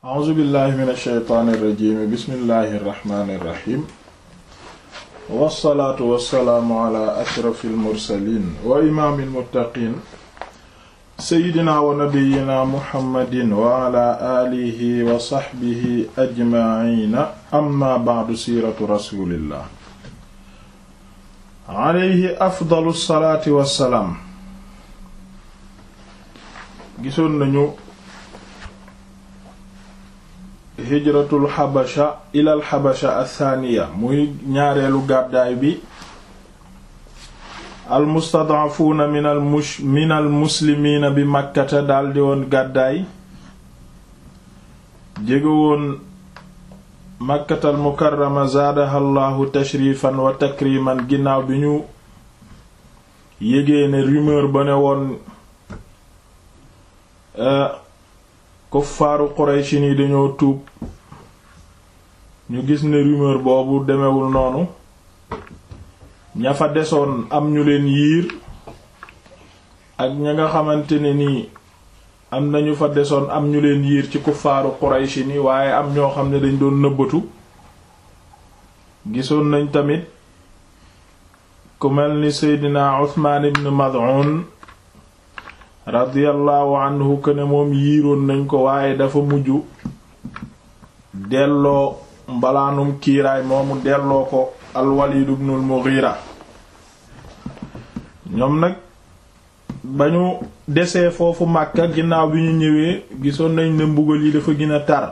a'uuzu billahi min alsheytaani irrajimi bismillahi irrahmani irrahim wassalaatu wassalaamu ala ashrafi almursalin wa imaami almuttaqin seydina wa nabiyina muhammadin wa ala alihi wa saxbihi ajmaciina amma bacdu siiratu rasulillah alayhi afdalu salaati wassalaam gisoon nañu hijratul xabasha ilal xabasha athaaniya muy ñaareelu gàddaay bi almustadaafuuna min al mush min al muslimiina bi makkata daldi woon gàddaay jége woon makkatal mukarrama zaadaha llahu tashrifan wa takriman ginnaaw bi ñu yégee ne rumeur ba ne woon kuffaaru Qurayshi ni dañoo tuub ñu gis ne rumeur boobu demewul noonu ña fa desoon am ñu leen yiir ak ña nga xamante ne nii am nañu fa desoon am ñu leen yiir ci kuffaaru Qurayshi ni waaye am ñoo xam ne dañ doon nëbbatu gisoon nañ tamit ku mel ni Seydina Uthman ibn Mad'un radiyallahu anhu que ne moom yiiroon nañ ko waaye dafa mujj delloo mbalaanum kiiraay moomu delloo ko al-Walid ibn al-Mughira ñoom nag ba ñu desee foofu Makka ginnaaw bi ñu ñëwee gisoon nañ ne mbugal yi dafa gën a tar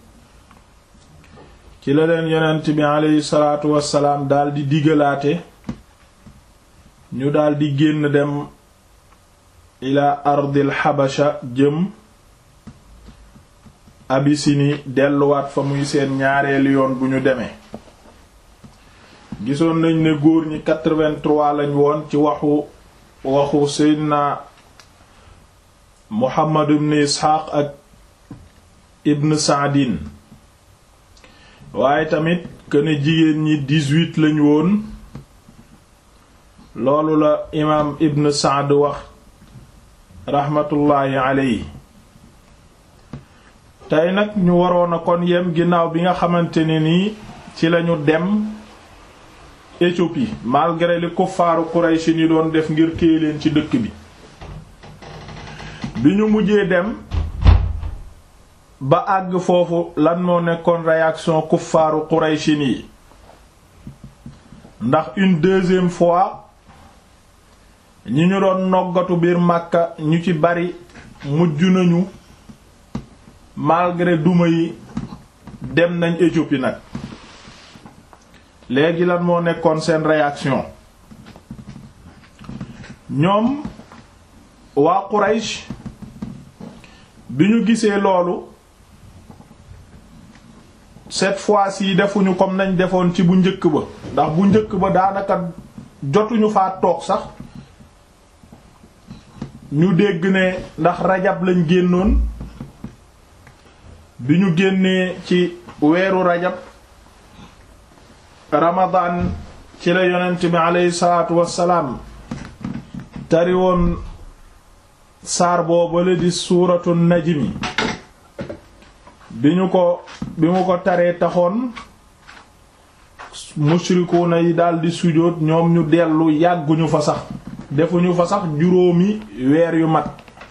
ci la leen yonent bi aleyhi salaatu wassalaam daldi digalaate ñu daldi génn dem ila ardil xabasha jëm abisini delluwaat fa muy seen ñaareelu yoon bu ñu demee gisoon nañ ne góor ñi 83 lañ woon ci waxu waxu seydna muhammad ibn isxaaq ak ibn saadin waaye tamit këne jigéen ñi 18 lañ woon loolu la imaam ibn saad wax raxmatullaahi alayhi tey nag ñu waroon a kon yem ginnaaw bi nga xamante ne nii ci lañu dem Éthiopie malgré li kuffaaru Quraysh ni doon def ngir téye leen ci dëkk bi bi ñu mujjee dem ba àgg foofu lan moo nekkoon réaction kuffaaru Quraysh yi ndax une deuxième fois ñi ñu doon noggatu biir Makka ñu ci bari mujj nañu malgré duma yi dem nañ Éthiopie nag léegi lan moo nekkoon seen réaction ñoom waa Quraysh bi ñu gisee loolu cette fois-ci defuñu comme nañ defoon ci bu njëkk ba ndax bu njëkk ba daanaka jotuñu faa toog sax ñu dégg ne ndax rajab lañ génnoon bi ñu génnee ci weeru rajab ramadan ci la yonent bi aleyhi salaatu wassalaam tari woon saar boobale di suuratu najmi bi ñu ko bi mu ko taree taxoon mushrikuuna yi daldi sujóot ñoom ñu dellu yàgguñu fa sax defuñu fa sax juróomi weer yu mat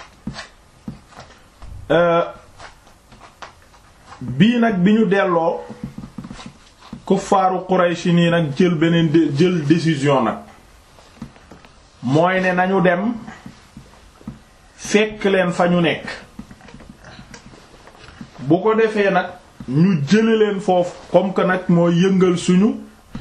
bii nag bi ñu delloo kuffaaru Qurayshi nii nag jël beneen jël décision nag mooy ne nañu dem fekk leen fa ñu nekk bu ko defee nag ñu jële leen foofu comme que nag mooy yëngal suñu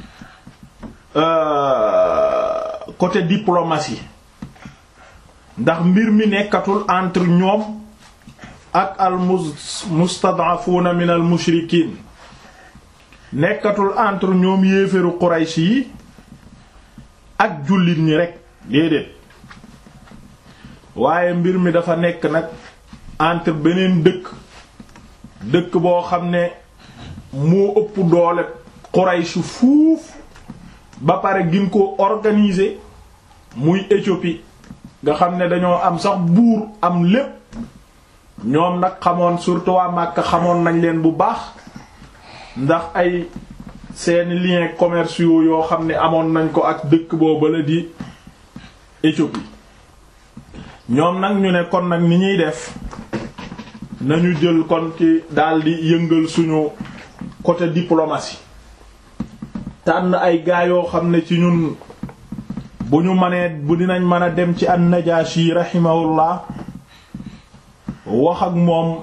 côté diplomatie ndax mbir mi nekkatul entre ñoom ak al mustad'afuna min al mushrikin nekkatul entre ñoom yéeféru Quraysh yi ak jullit ñi rek déedéet waaye mbir mi dafa nekk nag entre beneen dëkk dëkk boo xam ne moo ëpp doole Quraysh fuuf ba pare gin ko organiser muy Éthiopie nga xam ne dañoo am sax buur am lépp ñoom nag xamoon surtout waa Makka xamoon nañ leen bu baax ndax ay seeni liens commerciaux yoo xam ne amoon nañ ko ak dëkk boobu la di Éthiopie ñoom nag ñu ne kon nag ni ñuy def nañu jël kon ci daldi yëngal suñu côté diplomatie tànn ay gaa yoo xam ne ci ñun bu ñu mënee bu dinañ mën a dem ci an-Najashi rahimahullah wax ak moom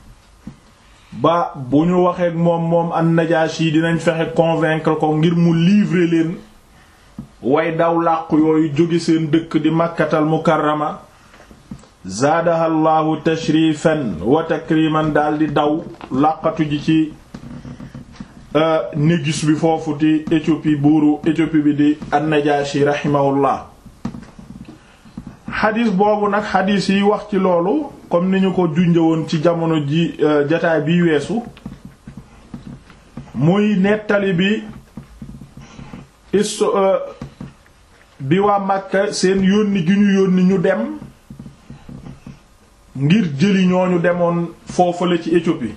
ba bu ñu waxee ak moom moom an-Najashi dinañ fexe convaincre ko ngir mu livrer leen way daw làqu yooyu jóge seen dëkk di Makkatal Mukarrama zaadaha llahu tashrifan wa takriman daldi daw làqatu ji ci négus bi foofu di Éthiopie buuru Éthiopie bi di an-Najashi rahimahullah xadis boobu nag xadis yi wax ci loolu comme ni ñu ko junjëwoon ci jamono ji jataay biy weesu muy nettali bi isto bi waa Makka seen yónni gi ñu yónni ñu dem ngir jëli ñooñu demoon foofu la ci Éthiopie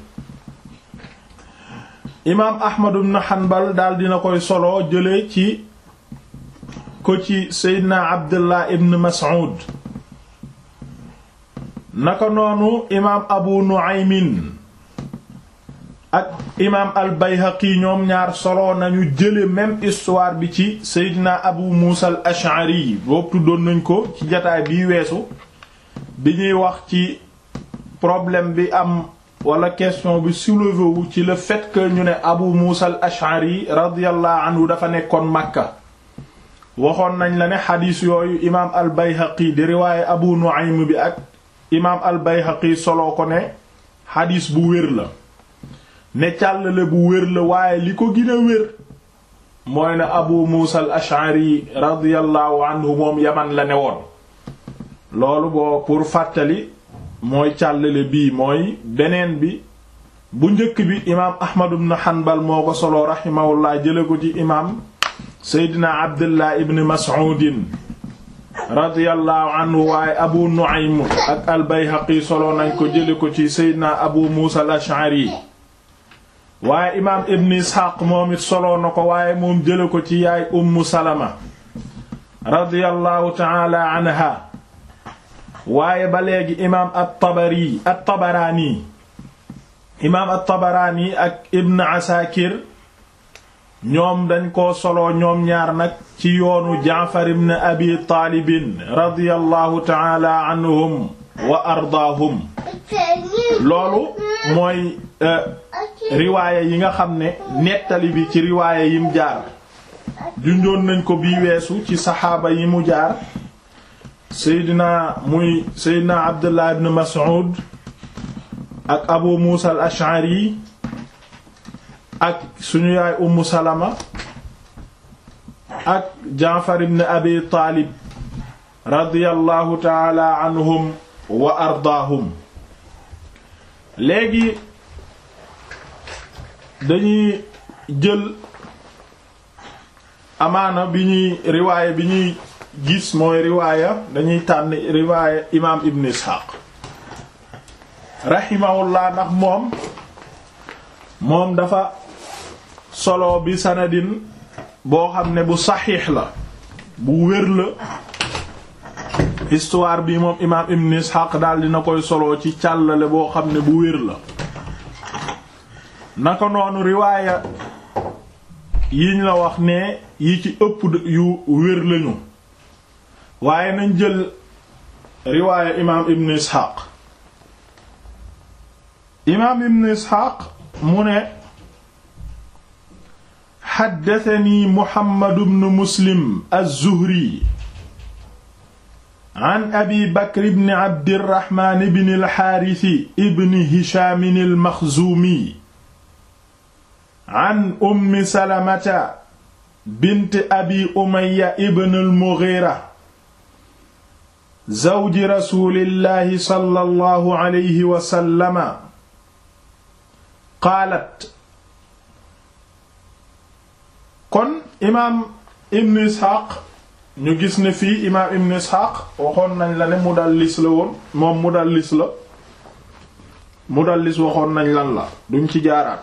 imaam Ahmad ibn Hanbal daal dina koy solo jële ci ko ci Seydina Abdullah ibn Mas'ud naka noonu imaam Abu Nu'aymin ak imaam al-Bayhaqi ñoom ñaar solo nañu jële même histoire bi ci Seydina Abu Musa al-Ash'ari boobu tuddoon nañ ko ci jataay bii weesu bi ñuy wax ci problème bi am wala question bi soulevé wu ci le fait que ñu ne Abu Musa al-Ash'ari radiyallahu anhu dafa nekkoon Makka waxoon nañ la ne xadiis yooyu imaam al-Bayhaqi di riwaaye Abu Nu'aym bi ak imaam al-Bayhaqi soloo ko ne xadiis bu wér la ne càllale bu wér la waaye li ko gën a wér mooy ne Abu Musa al-Ash'ari radiyallahu anhu moom Yaman la ne woon loolu boo pour fàttali mooy càllale bii mooy beneen bi bu njëkk bi imaam Ahmad ibn Hanbal moo ko soloo rahimahullah jële ko ci imaam Seydina Abdullah ibn Mas'udin radiyallahu anhu waaye Abu Nu'aym ak al-Bayhaqi soloo nañ ko jële ko ci Seydina Abu Musa al-Ash'ari waaye imaam Ibn Ishaq moom it soloo na ko waaye moom jële ko ci yaay Ummu Salama radiyallahu ta'ala anha waaye ba léegi imaam at-Tabari at-Tabarani imaam at-Tabarani ak Ibn Asakir ñoom dañ koo solo ñoom ñaar nag ci yoonu Jaafar ibn Abi Taalib radiyallahu ta'ala anhum wa ardaahum loolu mooy riwaaya yi nga xam ne nettali bi ci riwaaya yim jaar junjoon nañ ko bii weesu ci saxaaba yi mu jaar seydina muy seydina abdullah ibn mas'ud ak abu muusa al ash'ari ak suñu yaay ummu salama ak jaafar ibn abi taalib radiyallahu taala anhum wa ardaahum léegi dañuy jël amaana bi ñuy riwaaya bi ñuy gis mooy riwaaya dañuy tànn riwaaya imaam ibn isxaaq rahimahullah ndax moom moom dafa solo bi sanadin boo xam ne bu saxiix la bu wér la histoire bi moom imaam ibn isxaaq daal dina koy solo ci càllale boo xam ne bu wér la naka noonu riwaaya yiñ la wax ne yi ci ëpp yu wér lañu waaye nañ jël riwaaya imaam ibn isxaaq imaam ibn isxaaq mu ne xaddatani muhammadu bnu muslim az-zuhri an abi bakr ibn abdirahmaan ibn alxaarisi ibn hishaam almaxzuumi an ummi salamata bint abi umaya ibn almughira zawji rasulillahi sallallahu alayhi wa sallama qaalat kon imaam ibn isxaaq ñu gis ne fii imaam ibn isxaaq waxoon nañ la ne mudallis la woon moom mudallis la mudallis waxoon nañ lan la duñ ci jaaraat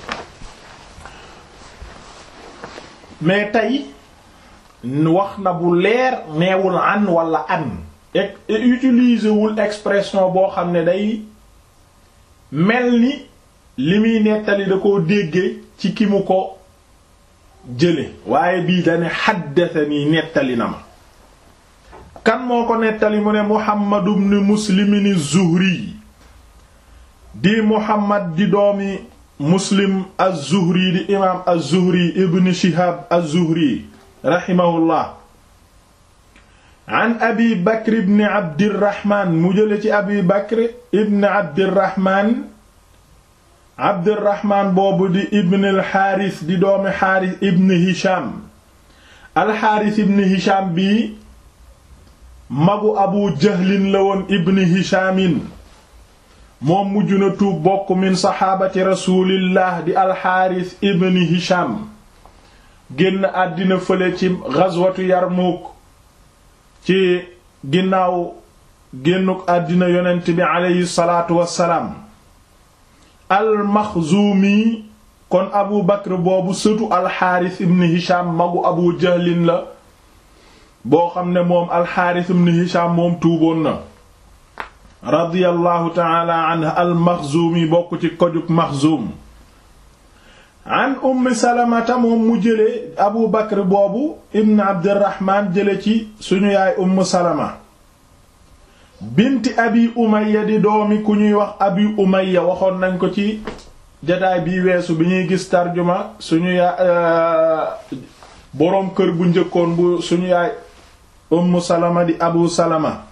mais tey wax na bu leer neewul an wala an et utiliser wul expression boo xam ne day mel ni li muy nettali da koo déggee ci ki mu ko jële waaye bii dane xaddatani nettali na ma kan moo ko nettali mu ne Muhammad ibn Muslim az-Zuhri di Muhammad di doomi Muslim az-Zuhri di imaam az-Zuhri ibn Shihab az-Zuhri rahimahullah an Abi Bakr ibn Abdirrahman mu jële ci Abi Bakr ibn Abdirrahman Abdirrahman boobu di ibn al-Haaris di doomi Haaris ibn Hisham al-Haaris ibn Hisham bii magu Abu Jahlin la woon ibn Hishamin moom mujj na tuub bokk min saxaabati rasulillah di alxaaris ibn hisham génn àddina fële ci gazwatu yarmuk ci ginnaaw génnuk àddina yonent bi aleyhi salaatu wassalaam almaxzuumi kon abu bakr boobu sëtu alxaaris ibn hisham magu abu jahlin la boo xam ne moom alxaaris ibn hisham moom tuuboon na radiyallahu taala anha almaxzuumi bokk ci kojug maxzuum an ummi salamata moom mu jële abu bakr boobu ibn abdirahman jële ci suñu yaay umm salama binti abi umaya di doomi ku ñuy wax abi umaya waxoon nañ ko ci jataay bii weesu bi ñuy gis tarjuma suñu yaay boroom kër bu njëkkoon bu suñu yaay umm salama di abu salama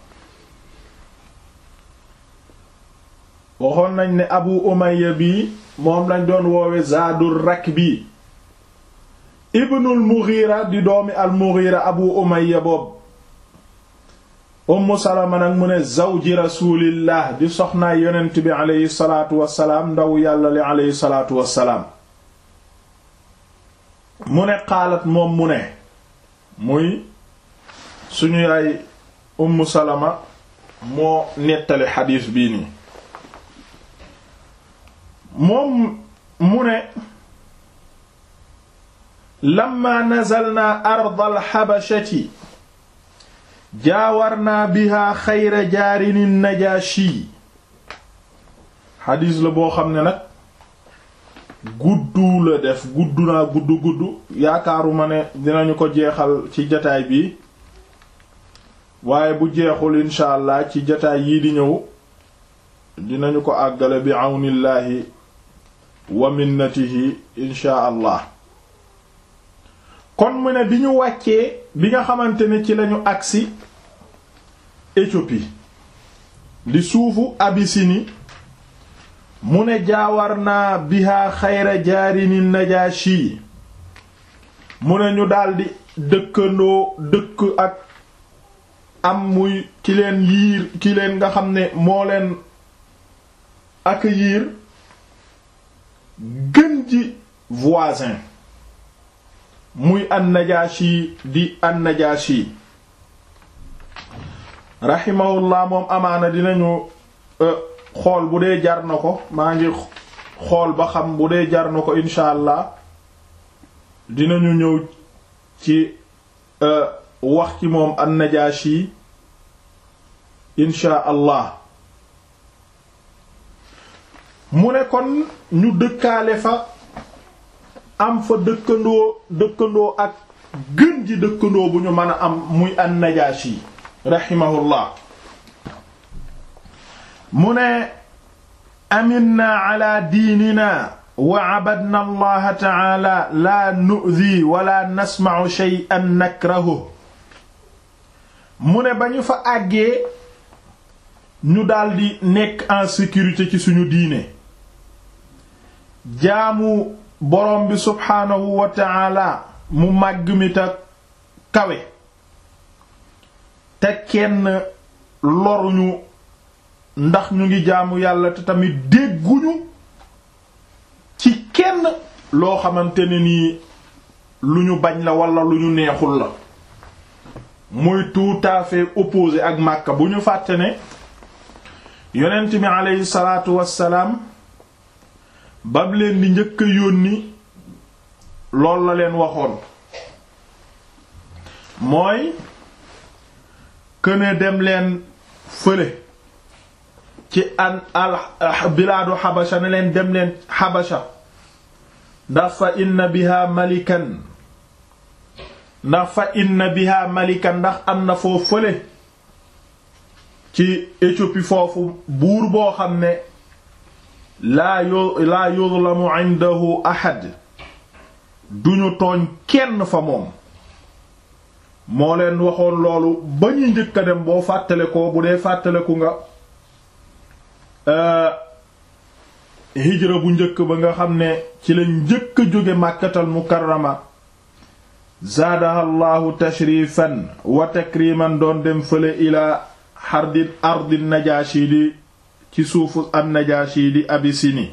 waxoon nañ ne abu umayya bi moom lañ doon woowe zaadul rakbi ibnul mughira di doomi al mughira abu umayya boobu umm salama nag mu ne zawji rasulillah di soxnaay yonent bi aleyhi salaatu wassalaam ndaw yàlla li aleyhi salaatu wassalaam mu ne xaalat moom mu ne muy suñu yaay umm salama moo nettali xadiis bii nii moom mu ne lamma nazalna ardal xabashati jaawarna biha xayra jaarinin najaashi xadiis la boo xam ne nag guddu la def gudd naa gudd gudd yaakaaruma ne dinañu ko jeexal ci jataay bi waaye bu jeexul insha allah ci jataay yii di ñëw dinañu ko àggale bi àwnillaahi wa minnatihi insha allah kon mu ne bi ñu wàccee bi nga xamante ne ci lañu agsi Éthiopie di suufu Abyssinie mu ne jaawar naa biha xayra jaarini Najaashi mu ne ñu daldi dëkkandoo dëkk ak am muy ki leen yiir ki leen nga xam ne moo leen accueillir gën ji voisin muy an-Najaashi di an-Najaashi rahimahullah moom amaana dinañu xool bu dee jar na ko maa ngi xool ba xam bu dee jar na ko insha allah dinañu ñëw ci wax ci moom an-Najaashi insha allah mu ne kon ñu dëkkaale fa am fa dëkkandoo dëkkandoo ak gën ji dëkkandoo bu ñu mën a am muy an-Najaashi rahimahullah mu ne aminna ala diinina wa abadna allaha taala la nu'di wala nasma'u shay'an nakrahu mu ne ba ñu fa àggee ñu daldi nekk en sécurité ci suñu diine jaamu borom bi subhaanahu wa taala mu màgg mi ta kawe te kenn loruñu ndax ñu ngi jaamu yàlla te tamit dégguñu ci kenn loo xamante ne nii lu ñu bañ la wala lu ñu neexul la muy tout à fait opposé ak Makka bu ñu fàtte ne yonent bi aleyhi salaatu wassalaam bam leen di njëkk a yónni lool la leen waxoon mooy këne dem leen fële ci an al bilaadu xabasha ne leen dem leen xabasha ndax fa inna biha malikan ndax fa inna biha malikan ndax am na foo fële ci Éthiopie foofu buur boo xam ne laa yu laa yuzlamu indahu ahad duñu tooñ kenn fa moom moo leen waxoon loolu ba ñu njëkk a dem boo fàttale ko bu dee fàttaleku nga hijra bu njëkk ba nga xam ne ci lañ njëkk a jóge màkkatal mukarrama zaadaha llahu tashrifan wa takriman doon dem fële ila xardin ardi najashi di ci suufu an najashi di abisini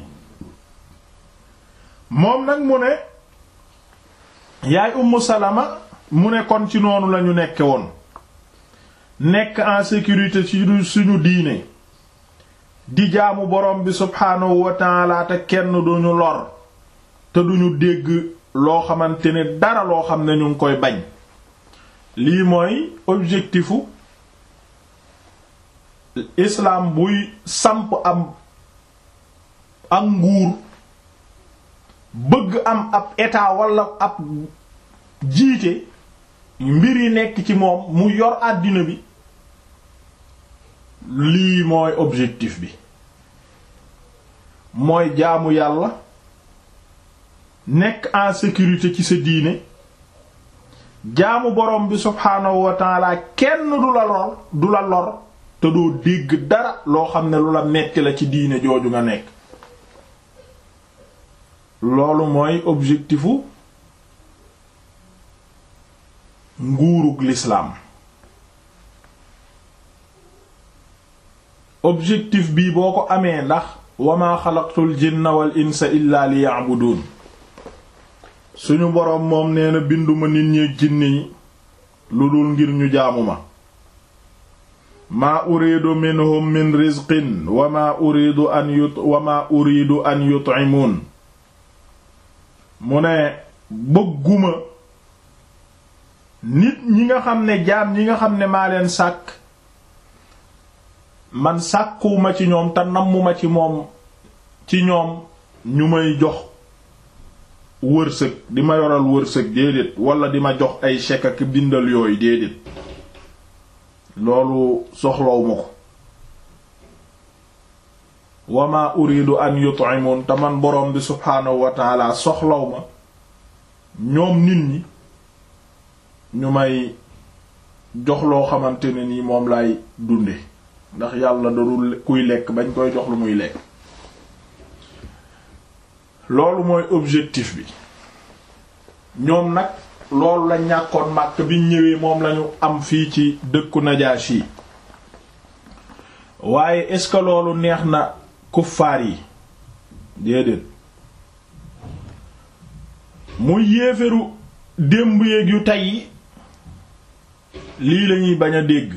moom nag mu ne yaay ummu salama mu ne kon ci noonu lañu nekke woon nekk en sécurité ci suñu diine di jaamu borom bi subhaanahu wa taala te kenn duñu lor te duñu dégg loo xamante ne dara loo xam ne ñu ngi koy bañ lii mooy objectifu islam buy samp am ak nguur bëgg am ab état wala ab jiite mbir yi nekk ci moom mu yor àddina bi lii mooy objectif bi mooy jaamu yàlla nekk en sécurité ci sa diine jaamu borom bi subhaanahu wa taala kenn du la lor du la lor te doo dégg dara loo xam ne lu la metti la ci diine jooju nga nekk loolu mooy objectifu nguurug lislaam objectif bii boo ko amee ndax wama xalaqtul jinna wal insa illa liya'budun suñu boroom moom nee na binduma nit ñi jinne yi lu dul ngir ñu jaamu ma maa uridu minhum min rizqin wa maa uridu an yut wa maa uridu an yut'imun mu ne bëgguma nit ñi nga xam ne jaam ñi nga xam ne maa leen sàkk man sàkkuwuma ci ñoom te nammuma ci moom ci ñoom ñu may jox wërsëg di ma yoral wërsëg déedéet wala di ma jox ay chèque ak bindal yooyu déedéet loolu soxlaw ma ko wa ma uridu an yut'imun te man borom bi subhaanahu wa taala soxlaw ma ñoom nit ñi ñu may jox loo xamante ne nii moom lay dunde ndax yàlla darul kuy lekk bañ koy jox lu muy lekk loolu mooy objectif bi ñoom nag loolu la ñàkkoon màkk biñ ñëwee moom lañu am fii ci dëkku Najaashi waaye est-ce que loolu neex na kuffaar yi déedéet muy yéeferu démb yéeg yu tey lii lañuy bañ a dégg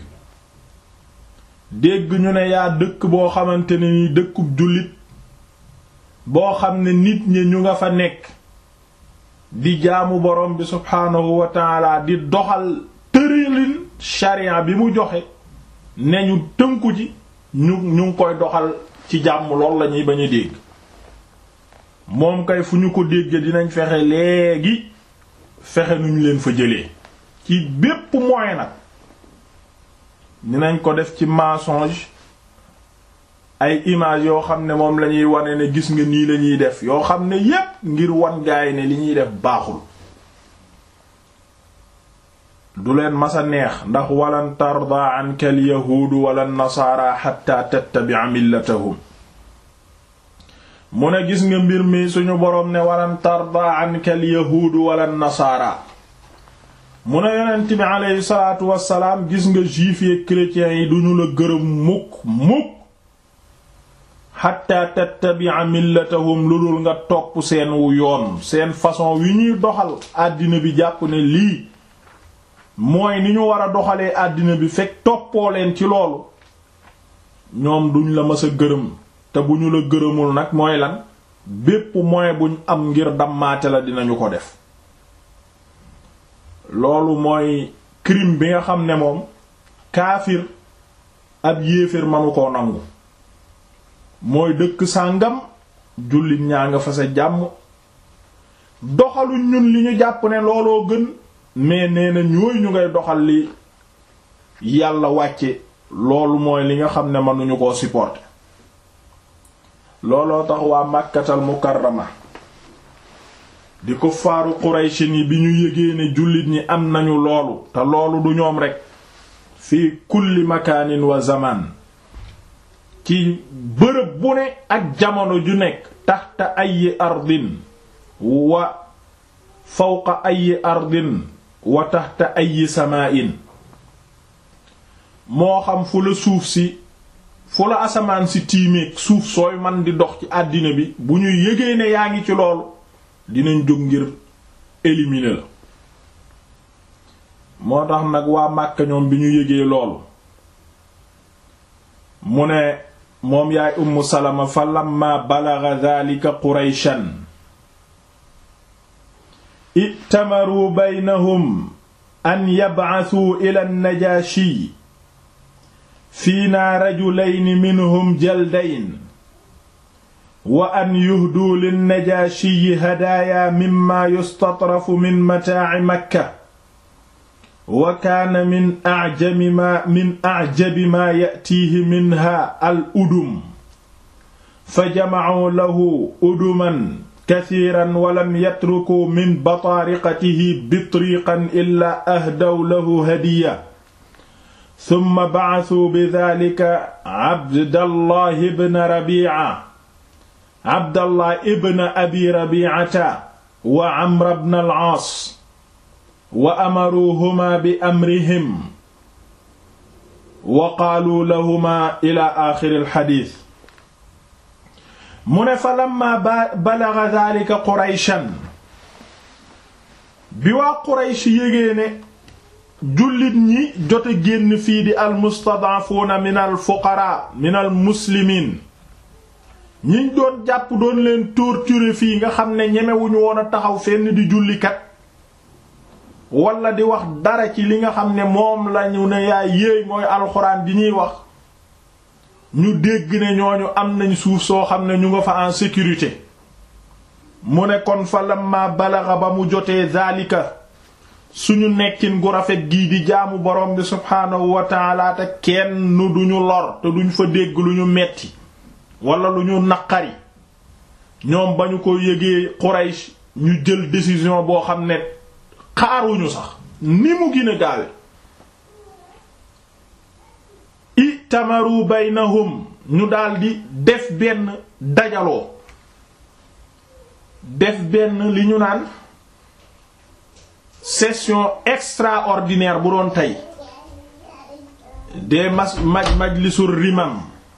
dégg ñu ne yaa dëkk boo xamante ne ni dëkkub jullit boo xam ne nit ñi ñu nga fa nekk di jaamu borom bi subhaanahu wa taala di doxal tëralin sharia bi mu joxe ne ñu tënku ci ñu ñu ngi koy doxal ci jàmm lool la ñuy bañ a dégg moom kay fu ñu ko dégge dinañ fexe léegi fexe nuñ leen fa jëlee ci bépp moyen nag dinañ ko def ci mensonge ay image yoo xam ne moom lañuy wane ne gis nga nii lañuy def yoo xam ne yépp ngir wan gaay ne li ñuy def baaxul du leen masa neex ndax walan tarda anka al yahuudu wala nasaara xatta tattabi'a millatahum mu ne gis nga mbir mi suñu boroom ne walan tarda anka al yahuudu wala nasaara mu ne yonent bi aleyhi salaatu wassalaam gis nga juifs yi chrétiens yi duñu la gërëm mukk mukk xatta tattabi'a millatahum lu dul nga topp seen wu yoon seen façon wi ñuy doxal àddina bi jàpp ne lii mooy ni ñu war a doxalee àddina bi fekk toppoo leen ci loolu ñoom duñ la mës a gërëm te bu ñu la gërëmul nag mooy lan bépp moyen buñ am ngir dammaate la dinañu ko def loolu mooy crime bi nga xam ne moom kaafir ab yéeféer manu koo nangu mooy dëkk sàngam jullit ñaa nga fa sa jàmm doxaluñ ñun li ñu jàpp ne looloo gën mais nee na ñooy ñu ngay doxal li yàlla wàcce loolu mooy li nga xam ne mënuñu koo supporter looloo tax waa màkkatal mukarrama di ko faaru quraysin yi bi ñu yégee ne jullit ñi am nañu loolu te loolu du ñoom rekk fii kulli makaanin wa zaman ci bërëb bu ne ak jamono ju nekk taxta ayi ardin wa fawqa ayi ardin wa taxta ayi samaa'in moo xam fu la suuf si fu la asamaan si tiimeeg suuf sooy man di dox ci àddina bi bu ñu yëgee ne yaa ngi ci loolu dinañ jóg ngir éliminer la moo tax nag waa Màkka ñoom bi ñu yëgee loolu mu ne moom yaay Ummu Salama fa lamma balagha dhalika Qurayshan i'tamaru baynahum an yab'athuu ila an-Najaashi fiinaa rajulayni minhum jaldayn wa an yuhduu linnajaashiyi hadaaya mimma yustatrafu min mataaci makka wa kaana min acjabi maa min acjabi maa ya'tiihi minha al udum fa jamacuu lahu uduman kasiiran walam yatrukuu min bataariqatihi bitriiqan illaa ahdaw lahu hadiya summa bacasuu bidaalika abdallah ibn rabiica abdallah ibn abi rabiicata wa camr bn al-caas wa amaruuhumaa bi amrihim wa qaaluu lahumaa ilaa aaxiri alxadiis mu ne fa lamma balaga daalika qurayshan bi waa quraysh yégée ne jullit ñi jote génn fii di almustadaafuuna min alfuqaraa min almuslimiin ñiñ doon jàpp doon leen torturer fii nga xam ne ñemewuñu woon a taxaw fenn di jullikat wala di wax dara ci li nga xam ne moom lañu ne yaay yéey mooy alxuraan di ñuy wax ñu dégg ne ñooñu am nañ suuf soo xam ne ñu nga fa en sécurité mu ne kon fa lamma balaxa ba mu jotee zaalika suñu nekkin gu rafet gii di jaamu borom bi subhaanahu wa taala te kenn duñu lor te duñ fa dégg lu ñu metti wala lu ñu naqari ñoom ba ñu ko yëgee Quraysh ñu jël décision boo xam ne xaaruñu sax ni mu gën a gaawe itamaru baynahum ñu daldi def benn dajaloo def benn li ñu naan session extraordinaire bu doon tey des mas maj majlisur rimam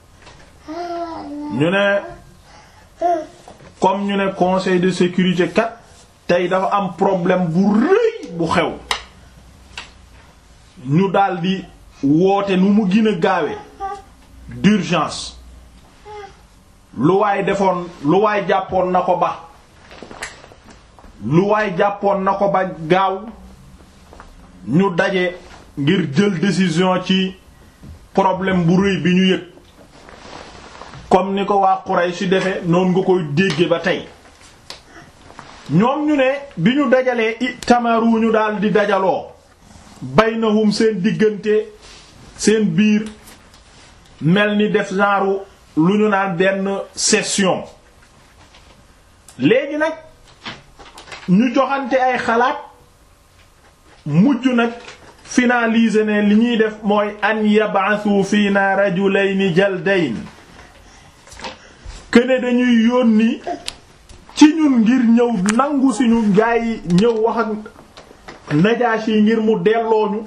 ñu ne comme ñu ne conseil de sécurité kat tey dafa am problème bu rëy bu xew ñu daldi woote nu mu gën a gaawe d'urgence lu waay defoon lu waay jàppoon na ko ba lu waay jàppoon na ko ba gaaw ñu daje ngir jël décision ci problème bu rëy bi ñu yëg comme ni ko waa Quraysh ci defe noonu nga koy dégge ba tey ñoom ñu ne bi ñu dajalee i tamaru ñu daal di dajaloo baynahum seen diggante seen biir mel ni def genre lu ñu naan benn session léegi nag ñu joxante ay xalaat mujj nag finaliser ne li ñuy def mooy an yab'athu fiina rajulayni jaldayn këne dañuy yónni ci ñun ngir ñëw nangu si ñu gaa yi ñëw wax ak Najaashi yi ngir mu dellooñu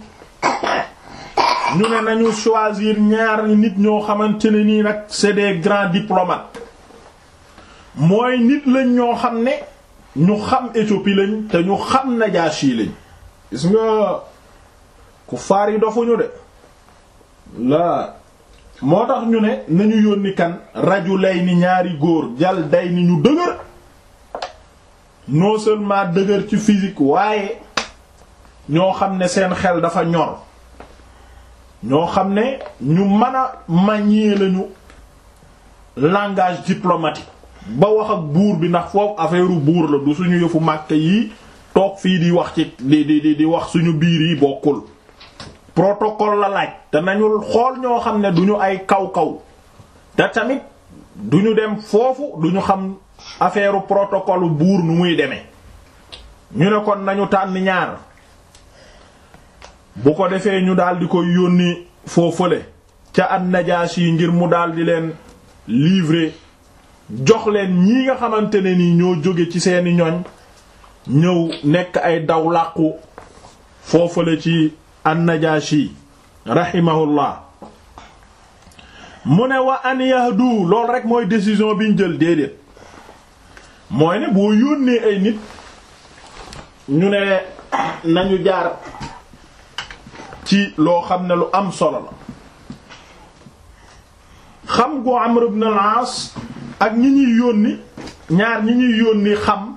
ñu ne nañu choisir ñaar nit ñoo xamante ne nii nag c'est des grands diplomates mooy nit lañ ñoo xam ne ñu xam Éthiopie lañ te ñu xam Najaashi lañ gis nga ku faar yi dofuñu de laa moo tax ñu ne nañu yónni kan rajulayni ñaari góor jal day ni ñu dëgër non seulement dëgër ci physique waaye ñoo xam ne seen xel dafa ñor ñoo xam ne ñu mën a manier lañu langage diplomatique ba wax ak buur bi ndax foofu affaire buur la du suñu yëfu màkk yi toog fii di wax ci di di di wax suñu biir yi bokkul protocole la laaj te nañu xool ñoo xam ne duñu ay kaw-kaw te tamit duñu dem foofu duñu xam affaire protocole buur nu muy demee ñu ne kon nañu tànn ñaar bu ko defee ñu daal di koy yónni foofale ca an-Najaashi yi ngir mu daal di leen livrer jox leen ñii nga xamante ne ni ñoo jóge ci seeni ñoñ ñëw nekk ay daw làqu foofale ci an-Najaashi rahimahullah mu ne wa an yahdu loolu rek mooy décision bi ñu jël déedéet mooy ne boo yónnee ay nit ñu ne nañu jaar ci loo xam ne lu am solo la xam gu Amr ibn al-As ak ñi ñuy yónni ñaar ñi ñuy yónni xam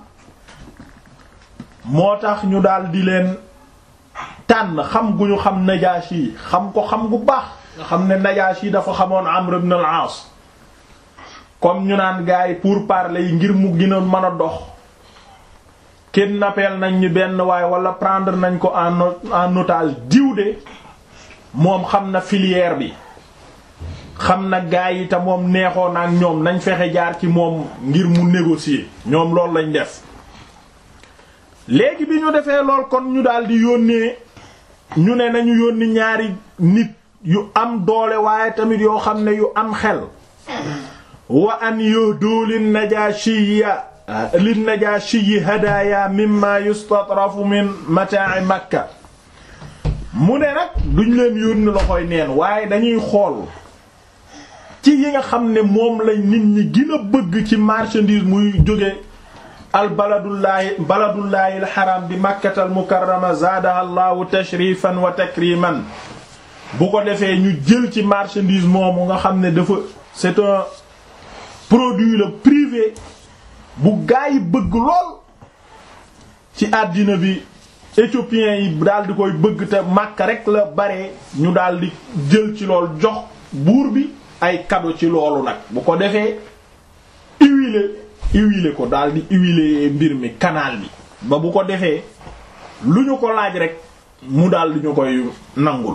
moo tax ñu daal di leen tànn xam gu ñu xam Najaashi xam ko xam gu baax nga xam ne Najaashi dafa xamoon Amr ibn al-As comme ñu naan gars yi pour parler yi ngir mu gën a mën a dox kidnappé nañ ñu benn waaye wala prendre nañ ko en en otage diw de moom xam na filière bi xam na gars yi te moom neexoon ak ñoom nañ fexe jaar ci moom ngir mu négocier ñoom loolu lañ def. léegi bi ñu defee lool kon ñu daal di yónnee ñu ne nañu yónni ñaari nit yu am doole waaye tamit yoo xam ne yu am xel wa an yuhdu lin najashiyya lin najashiyyi hadaya mimma yustatrafu min mata'i makka mu ne nag duñ leen yónni loxoy neen waaye dañuy xool ci yi nga xam ne moom lañ nit ñi gën a bëgg ci marchandise muy jóge al baladullaahi baladullaahi al haram bi makkatal mukarrama zaadaha allahu tashrifan wa takriman bu ko defee ñu jël ci marchandise moomu nga xam ne dafa c'est un produit le privé bu gaa yi bëgg lool ci àddina bi éthiopiens yi daal di koy bëgg te Makka rek la bare ñu daal di jël ci lool jox buur bi ay cadeau ci loolu nag bu ko defee huiler huiler ko daal di huiler mbir mi canal bi ba bu ko defee lu ñu ko laaj rek mu daal di ñu koy nangul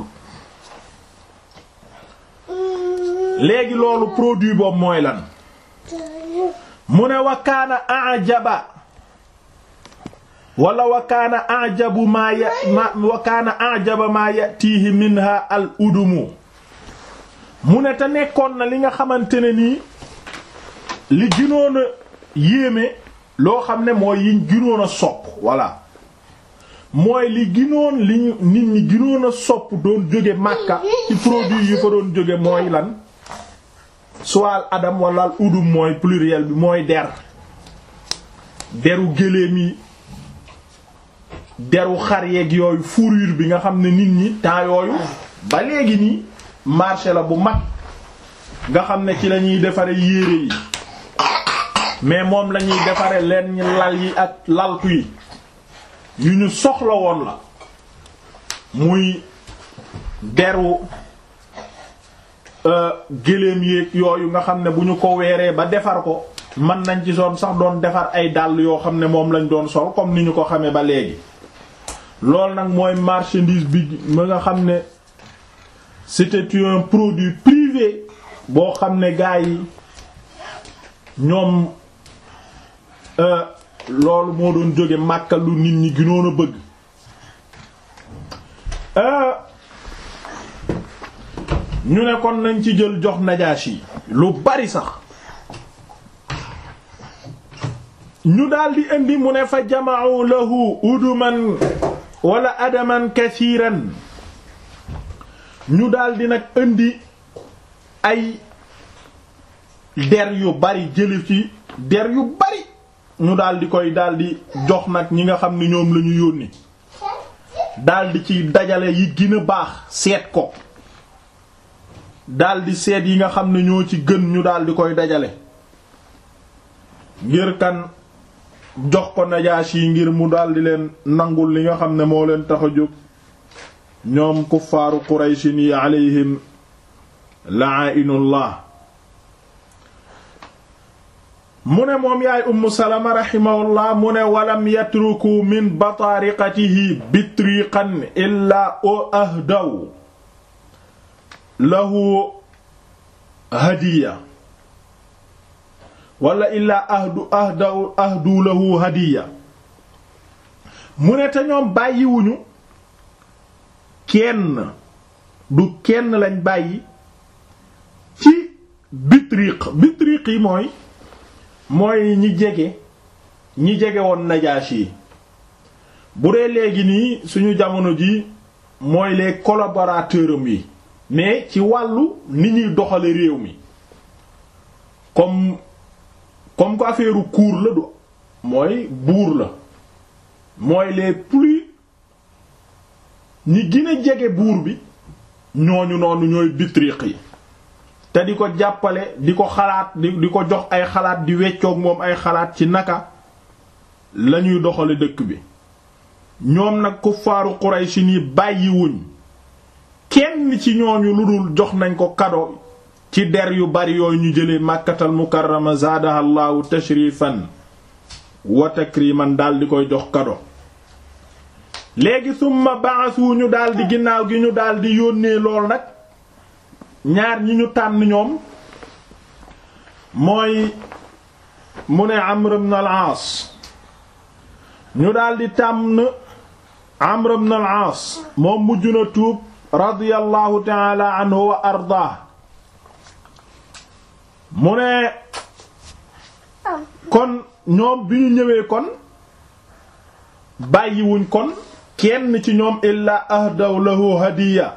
léegi loolu produit boobu mooy lan mu ne wa kaana ajaba wala wa kaana ajabu maa ya ma wa kaana ajaba maa yatihi minha al udumu mu ne te nekkoon na li nga xamante ne nii li gënoon a yéeme loo xam ne mooy yiñ gënoon a sopp voilà mooy li gënoon li nit ñi gënoon a sopp doon jóge Makka ci produit yi fa doon jóge mooy lan soit al adam wala al udum mooy pluriel bi mooy der deru gëléem yi deru xar yeeg yooyu fourrure bi nga xam ne nit ñi temps yooyu ba léegi nii marché la bu mag nga xam ne ci la ñuy defare yére yi mais moom la ñuy defare leen ñi lal yi ak laltu yi yu ñu soxla woon la muy deru géléem yéeg yooyu nga xam ne bu ñu ko weeree ba defar ko mën nañ ci soon sax doon defar ay dàll yoo xam ne moom lañ doon sol comme ni ñu ko xamee ba léegi loolu nag mooy marchandise bi ma nga xam ne c'était un produit privé boo xam ne gars yi ñoom loolu moo doon jóge Makka lu nit ñi gënoon a bëgg ñu ne kon nañ ci jël jox Najaashi lu bari sax ñu daldi indi mu ne fa jama'u lahu uduman wala adaman kathiran ñu daldi nag indi ay der yu bari jëli ci der yu bari ñu daldi koy daldi jox nag ñi nga xam ne ñoom lañu yónni daldi ci dajale yi gën a baax seet ko daldi seet yi nga xam ne ñoo ci gën ñu daldi koy dajale ngir kan jox ko Najaashi yi ngir mu daldi leen nangul li nga xam ne moo leen tax a jóg ñoom kuffaaru Qurayshin yi alayhim la'inullah mu ne moom yaay Ummu Salama rahimahullah mu ne walam yatruku min bataariqatihi bitriqan illaa o ahdaw lahu hadiya wala illaa ahdu ahdaw ahdu lahu hadiya mu ne te ñoom bàyyiwuñu kenn du kenn lañ bàyyi ci bitriq bitriq yi mooy mooy ñi jege ñi jege woon Najaashi yi bu dee léegi nii suñu jamono ji mooy les collaborateurs am yi mais ci wàllu ni ñuy doxale réew mi comme comme ko affaire cour la du mooy buur la mooy les plus ñi gën a jege buur bi ñooñu noonu ñooy bitriq yi te di ko jàppale di ko xalaat di di ko jox ay xalaat di weccoog moom ay xalaat ci naka lañuy doxale dëkk bi ñoom nag kuffaaru Quraysh ni bàyyiwuñ kenn ci ñooñu lu dul jox nañ ko kado ci der yu bari yooyu ñu jële màkkatal mukarrama zaadaha llaahu tashrifan wa takriman daal di koy jox kado léegi summa ba'athu ñu daal di ginnaaw gi ñu daal di yónnee lool nag ñaar ñi ñu tànn ñoom mooy mu ne Amr ibn al-Aas ñu daldi tànn Amr ibn al-Aas moom mujj na tuub radiyallahu ta'ala anhu wa ardaa mu ne kon ñoom bi ñu ñëwee kon bàyyiwuñ kon kenn ci ñoom illaa ahdaw lahu hadiya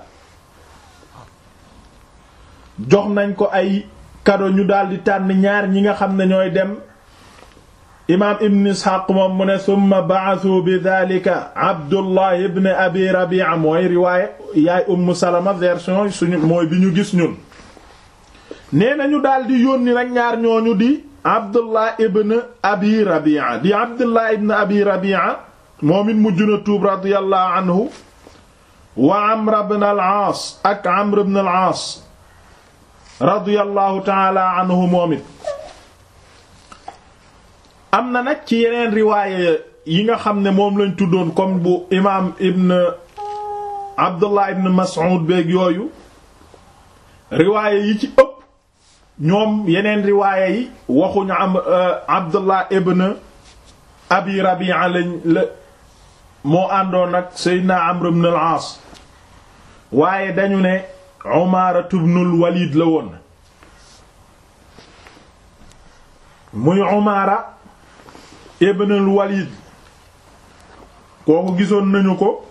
jox nañ ko ay kado ñu daldi tànn ñaar ñi nga xam ne ñooy dem imaam ibn isxaaq moom mu ne summa ba'athu bi dhalika abdullah ibn abi rabi'a mooy riwaaya yaay umm salama version suñu mooy bi ñu gis ñun nee nañu daldi yónni nag ñaar ñooñu di abdullah ibn abi rabi'a di abdullah ibn abi rabi'a moom it mujj na tuub radiyallahu anhu wa amr ibn al-aas ak amr ibn al-aas radiyallahu taala anhu moom it am na nag ci yeneen riwaaye yi nga xam ne moom lañ tuddoon comme bu imaam ibn abdullah ibn mas'ud beeg yooyu riwaaye yi ci ëpp ñoom yeneen riwaaye yi waxuñu am abdullah ibn abi rabi'a lañ la moo àndoon ak seydina amr ibn al-aas waaye dañu ne Umaara ibnul Walid la woon muy Umaara ibnul Walid kooku gisoon nañu ko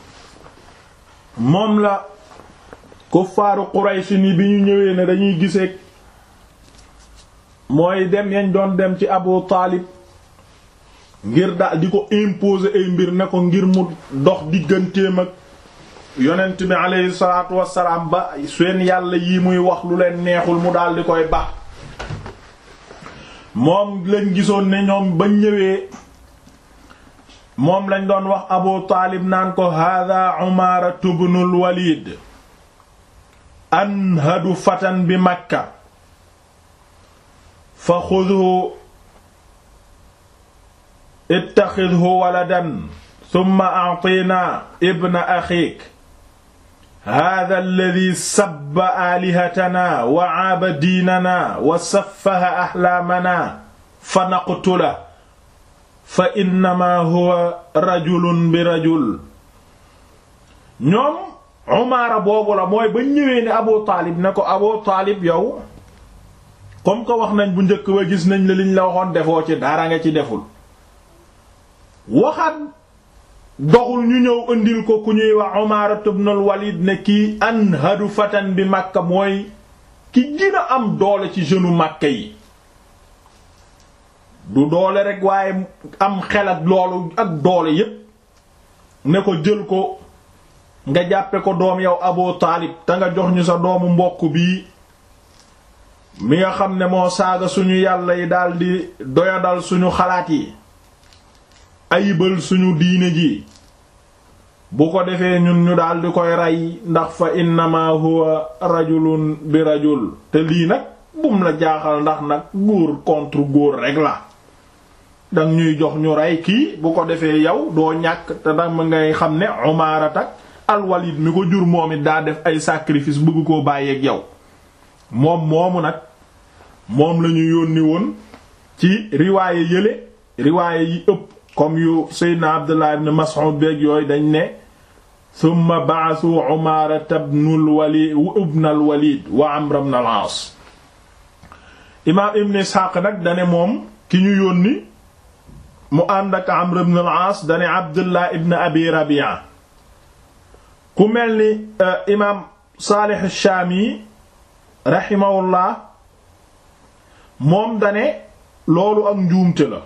moom la kuffaaru Quraysh ni bi ñu ñëwee ne dañuy giseek mooy dem yañ doon dem ci Abu Taalib ngir daal di ko imposer ay mbir ne ko ngir mu dox digganteem ak yonent bi aleyhi salaatu wassalaam ba seen yàlla yi muy wax lu leen neexul mu daal di koy baax moom lañ gisoon ne ñoom bañ ñëwee moom lañ doon wax abu taalib naan ko hada umaara ibnul walid anhadu fatan bi makka fa xudhu ittaxidhu waladan thumma a'tina ibna axiik hada alladi sabba aalihatana wa aaba diinana wa saffaha axlaamana fa naqtula fa innama huwa rajulun bi rajul ñoom umaara boobu la mooy ba ñëwee ne abu taalib ne ko abu taalib yow comme que wax nañ bu njëkk ba gis nañ la liñ la waxoon defoo ci dara nga ci deful waxaat doxul ñu ñëw indil ko ku ñuy wax Umaara ibnul Walid ne kii anhadu fatan bi Makka mooy ki gën a am doole ci jeune Makka yi du doole rek waaye am xel ak loolu ak doole yépp ne ko jël ko nga jàppe ko doom yow Abu Taalib te nga jox ñu sa doomu mbokk bii mi nga xam ne moo saaga suñu yàlla yi daldi doyadal suñu xalaat yi ayibal suñu diine ji bu ko defee ñun ñu daldi koy rey ndax fa innama huwa rajulun bi rajul te lii nag bum la jaaxal ndax nag góor contre góor rek la dang ñuy jox ñu rey kii bu ko defee yow doo ñàkk te dama ngay xam ne Umaarat ak al-Walid mi ko jur moom it daa def ay sacrifice bëgg koo bàyyeeg yow moom moomu nag moom la ñu yónni woon ci riwaaye yële riwaaye yi ëpp comme yu Seydina Abdullah ibn Mas'ud beeg yooyu dañ ne thumma ba'athu Umaarata ibnul Walid ibnal Walid wa Amr ibn al-Aas imaam Ibn Ishaq nag dane moom ki ñu yónni mu ànd ak Amr ibn al-Aas dane Abdullah ibn Abi Rabi'a ku mel ni imaam Saalih ash-Shaami rahimahullah moom dane loolu ak njuumte la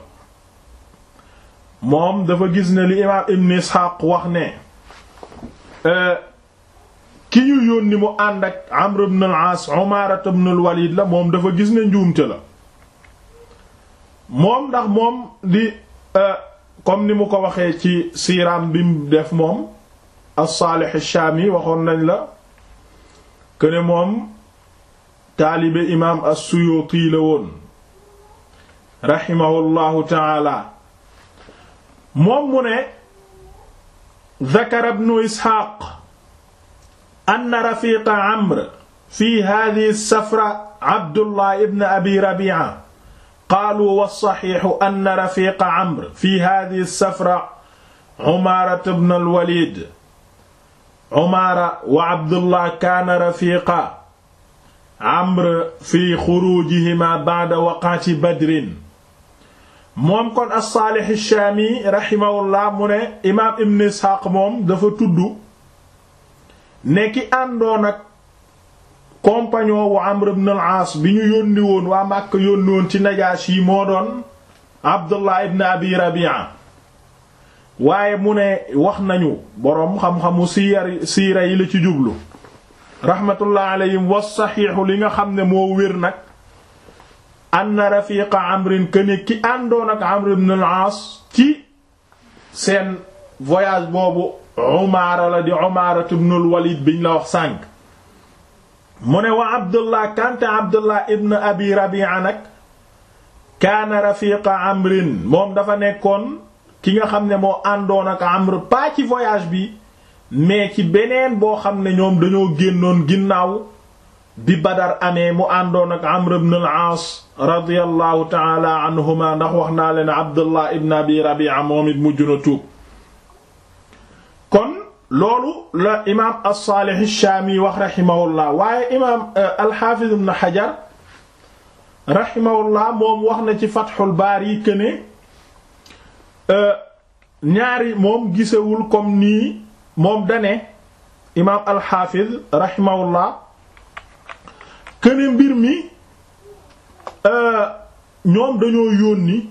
moom dafa gis ne li imaam Ibn Ishaq wax ne ki ñu yónni mu ànd ak Amr ibn al-Aas Umaara ibn al-Walid la moom dafa gis ne njuumte la moom ndax moom di comme ni mu ko waxee ci siiraam bi mu def moom as-Saalih ash-Shaami waxoon nañ la que ne moom taalibe imaam as-Suyuuti la woon rahimahullahu taala moom mu ne dakara ibnu Isxaaq anna rafiqa Amr fi haadihi as-safra Abdullah ibn Abi Rabi'a qaalu was-saxiixu anna rafiqa Amr fi haadihi as-safra Umaara ibn al-Waliid Umaara wa Abdullah kaana rafiqa Amr fi xuruujihima ba'da waqati Badrin moom kon as-Saalih ash-Shaami rahimahullah mu ne imaam Ibn Isxaaq moom dafa tudd ne ki àndoon ak compagnon wu Amr ibn al-Aas bi ñu yónni woon waa Makka yónni woon ci Najaashi moo doon Abdullah ibn Abi Rabi'a waaye mu ne wax nañu boroom xam-xamu siira siira yi la ci jublu rahmatullah alayhim was saxiixu li nga xam ne moo wér nag anna rafiqa amrin këne ki àndoon ak Amr ibn al-Aas ci seen voyage boobu Umaara la di Umaara ibn al-Walid biñ la wax sànq mu ne wa Abdullah kanta Abdullah ibn Abi Rabi'a nag kaana rafiqa amrin moom dafa nekkoon ki nga xam ne moo àndoon ak Amr pas ci voyage bi mais ci beneen boo xam ne ñoom dañoo génnoon ginnaaw bi Badar amee mu àndoon ak Amr ibn al-Aas radiyallahu ta'ala anhuma ndax wax naa leen Abdullah ibn Abi Rabi'a moom it mujj na tuub kon loolu la imaam as-Salih ash-Shami wax rahimahullah waaye imaam al-Hafiz ibn Hajar rahimahullah moom wax na ci Fathul Bari këne ñaari moom gisewul comme nii moom dane imaam al-Hafiz rahimahullah këne mbir mi ñoom dañoo yónni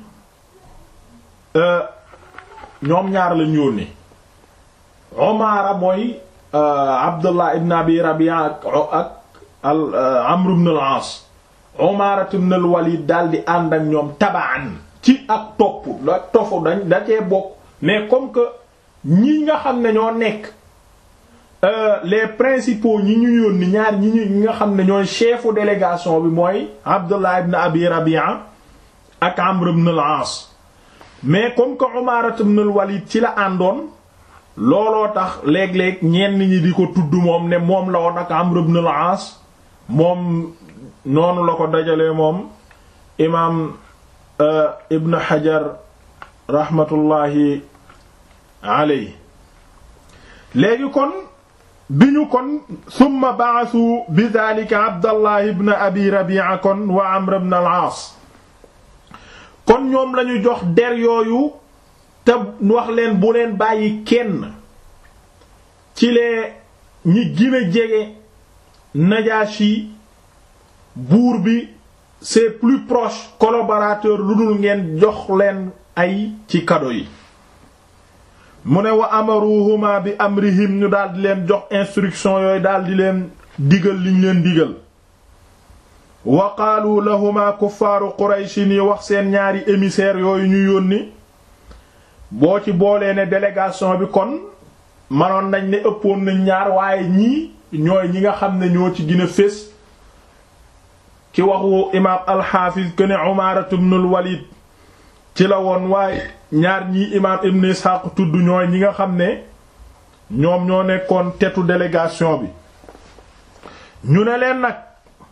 ñoom ñaar lañ yónni Umaara mooy Abdullah ibn Abi Rabi'a ak ak al Amr ibn al-As Umaara ibn al-Walid daal di ànd ak ñoom tabaan ci ak topp la tofu dañ da cee bokk mais comme que ñi nga xam ne ñoo nekk les principaux ñi ñu yónni ñaar ñi ñu nga xam ne ñooy chefu délégation bi mooy Abdullah ibn Abi Rabi'a ak Amr ibn al-As mais comme que Umaara ibn al-Walid ci la àndoon looloo tax léeg-léeg ñenn ñi di ko tudd moom ne moom la woon ak Amr ibn al-As moom noonu la ko dajalee moom imaam Ibn Hajar rahmatullahi alayhi léegi kon bi ñu kon summa ba'athu bi dhalika Abdallah ibn Abi Rabi'a kon wa Amr ibn al-As kon ñoom lañu jox der yooyu te wax leen bu leen bàyyi kenn ci lee ñi gën a jege Najashi buur bi ses plus proches collaborateurs lu dul ngeen jox leen ay ci cadeau yi mu ne wa amaruhuma bi amrihim ñu daldi leen jox instruction yooyu daldi leen digal liñ leen digal wa qaalu lahuma kuffaaru qurayshi ni wax seen ñaari émissaires yooyu ñu yónni boo ci boolee ne délégation bi kon manoon nañ ne ëppoon nañ ñaar waaye ñii ñooy ñi nga xam ne ñoo ci gën a fés ci waxu imaam alxaafiz que ne umaaratu ibnul walid ci la woon waaye ñaar ñii imaam ibn Ishaq tudd ñooy ñi nga xam ne ñoom ñoo nekkoon tetu délégation bi ñu ne leen nag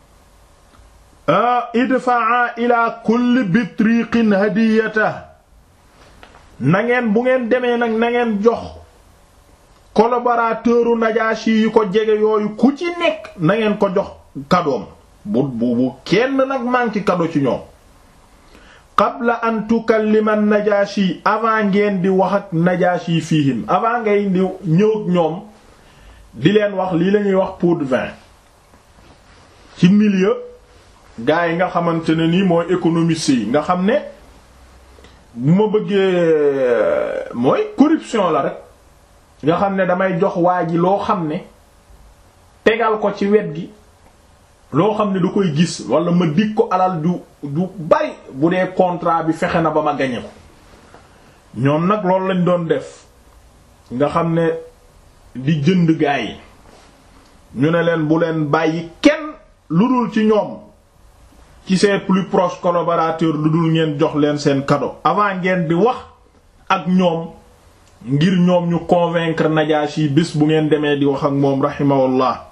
idfaa ila kulli bitriqin hadiyata na ngeen bu ngeen demee nag na ngeen jox collaborateuru Najashi yi ko jege yooyu ku ci nekk na ngeen ko jox kadoom bu bu bu kenn nag manqué kado ci ñoom qabla an tukallima Najashi avant ngeen di wax ak Najashi fihim avant ngay di ñëw ak ñoom di leen wax lii lañuy wax pot de vin ci milieu gaa yi nga xamante ne nii mooy économiste yi nga xam ne bu ma bëggee mooy corruption la rek nga xam ne damay jox waa ji loo xam ne tegal ko ci wet gi loo xam ne du koy gis wala ma dig ko alal du du bari bu dee contrat bi fexe na ba ma gañe ko ñoom nag loolu lañ doon def nga xam ne di jënd gaa yi ñu ne leen bu leen bàyyi kenn lu dul ci ñoom ci ses plus proches collaborateurs lu dul ngeen jox leen seen cadeau avant ngeen di wax ak ñoom ngir ñoom ñu convaincre Najashi bés bu ngeen demee di wax ak moom rahimahullah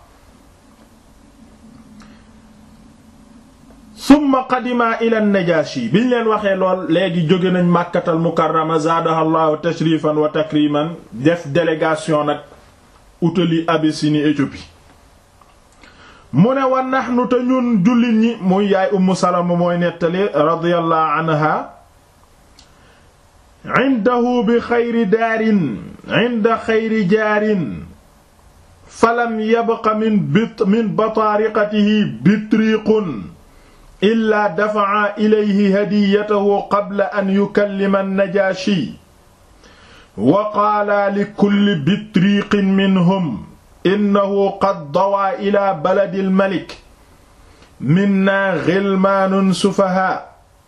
summa qadima ila Najashi biñ leen waxee lool léegi jóge nañ Makkatal Mukarrama zaadaha Allahu tashrifan wa takriman def délégation nag utali Abyssinie Éthiopie mu ne wa nahnu te ñun jullit ñi muy yaay Ummu Salama mooy nettali radiyallahu anha indahu bi xayri daarin inda xayri jaarin falam yabqa min bit min bataariqatihi bitriqun illaa dafa'a ilayhi hadiyatahu qabla an yukallima an-Najaashi wa qaala li kulli bitriqin minhum innahu qad dawaa ila baladi al-malik minna ghilmaanun sufahaa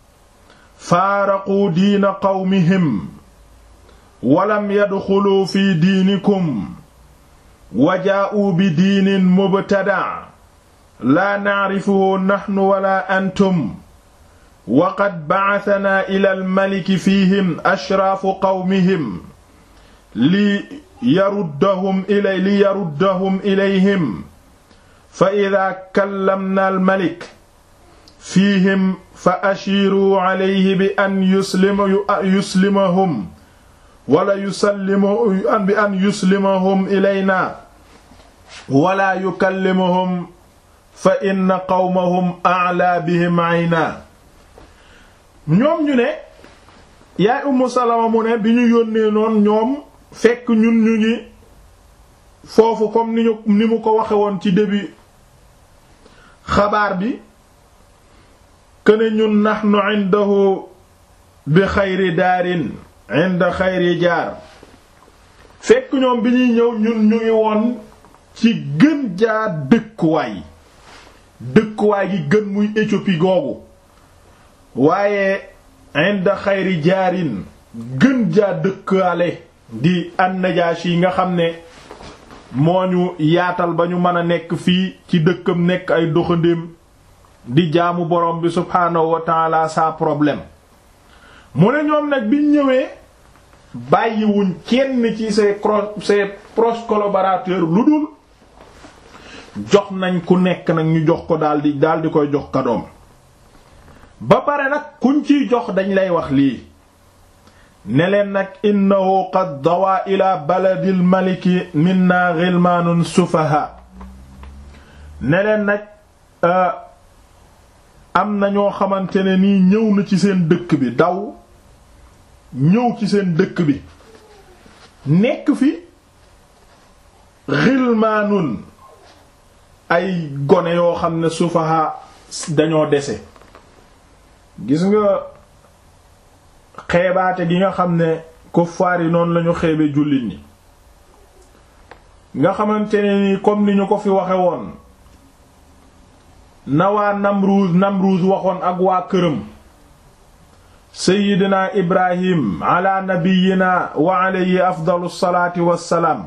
faaraquu diina qawmihim walam yadxuluu fi diinikum wa jaa'uu bi diinin mubtada' laa na'rifuhu nahnu wala antum wa qad ba'athanaa ila al-maliki fiihim ashraafu qawmihim li yaruddahum ilay li yaruddahum ilayhim fa idaa kallamnaa al-malik fiihim fa ashiiruu alayhi bi an yuslima yuslimahum wala yusallimu bi an yuslimahum ilaynaa wala yukallimuhum fa inna qawmahum a'laa bihim aynaa ñoom ñu ne yaay Ummu Salama mu ne bi ñu yónnee noon ñoom fekk ñun ñu ngi foofu comme ni ñu ni mu ko waxe woon ci début xabaar bi këne ñun nahnu indahu bi xayri daarin inda xayri jaar fekk ñoom bi ñuy ñëw ñun ñu ngi woon ci gën jaa dëkkuwaay dëkkuwaay gi gën muy Éthiopie googu waaye inda xayri jaarin gën jaa dëkkaale di an-Najaashi yi nga xam ne moo ñu yaatal ba ñu mën a nekk fii ci dëkkam nekk ay doxandéem di jaamu borom bi subhaanahu wa taala sans problème mu ne ñoom nag biñ ñëwee bàyyiwuñ kenn ci ses ses proches collaborateurs lu dul jox nañ ku nekk nag ñu jox ko daldi daldi koy jox kadoom ba pare nag kuñ ciy jox dañ lay wax lii ne leen nag innahu qad dawaa ila baladil maliki minna ghilmanun sufaha ne leen nag am na ñoo xamante ne nii ñëw na ci seen dëkk bi daw ñëw ci seen dëkk bi nekk fi ghilmanun ay gone yoo xam ne sufaha dañoo dese gis nga xeebaate gi nga xam ne kuffaar yi noonu lañu xeebe jullit ñi nga xamante ne ni comme ni ñu ko fi waxe woon na waa Namruuz Namruuz waxoon ak waa këram seyyidina ibrahim ala nabiyina wa alayhi afdalu salaati wassalaam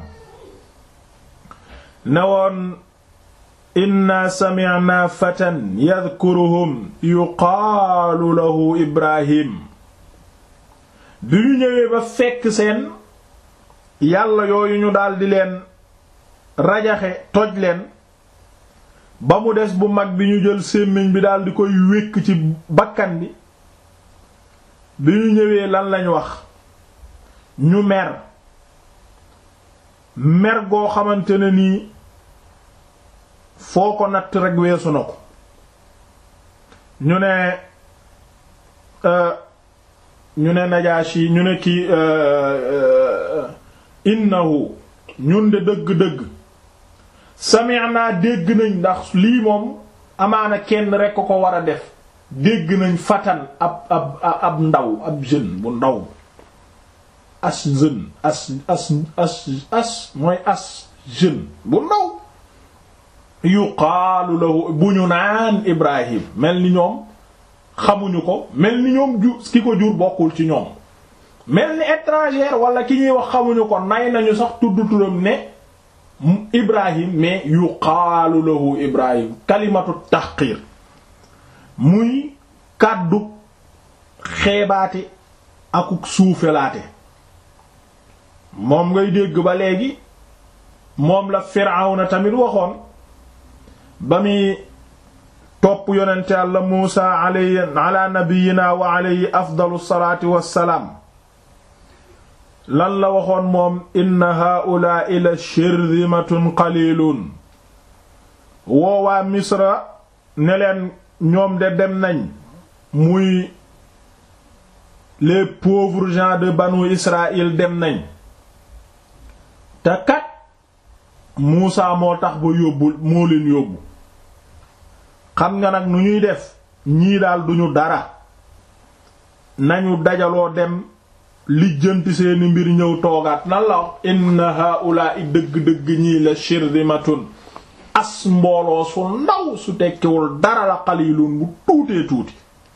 ne woon inna sami'na fatan yadhkuruhum yuqaalu lahu ibrahim bi ñu ñëwee ba fekk seen yàlla yooyu ñu daldi leen rajaxe toj leen ba mu des bu mag bi ñu jël sémmiñ bi daldi koy wékk ci bakkan bi bi ñu ñëwee lan lañ wax ñu mer mer goo xamante ne nii foo ko natt rekk weesu na ko ñu ne ñu ne Najaashi ñu ne kii innahu ñun de dëgg-dëgg sami'na dégg nañ ndax lii moom amaana kenn rekk ko war a def dégg nañ fatan ab ab ab ndaw ab jeune bu ndaw as jeune as as as as mooy as jeune bu ndaw yuqaalu lahu bu ñu naan Ibrahim mel ni ñoom xamuñu ko mel ni ñoom ju ki ko jur bokkul ci ñoom mel ni étranger wala ki ñuy wax xamuñu ko nay nañu sax tudd turam ne Ibrahim mais yuqaalu lahu Ibrahim kalimatu tahqir muy kàddu xeebaate akuk suufelaate moom ngay dégg ba léegi moom la Firawna tamit waxoon ba muy topp yonente Yàlla Muusa alayhi ala nabiyyina wa alayhi afdalu salaati wassalaam lan la waxoon moom inna haa'ulaa'i la shirzimatun qaliilun woowaa Misra ne leen ñoom de dem nañ muy les pauvres gens de banu Israël dem nañ te kat Muusa moo tax ba yóbbu moo leen yóbbu xam nga nag nu ñuy def ñii daal duñu dara nañu dajaloo dem lijjanti seeni mbir ñëw toogaat nan la wax inna haa'ulaa'i dëgg-dëgg ñii la shirzimatun as mbooloo su ndaw su tekkiwul dara la qalilun bu tuutee tuuti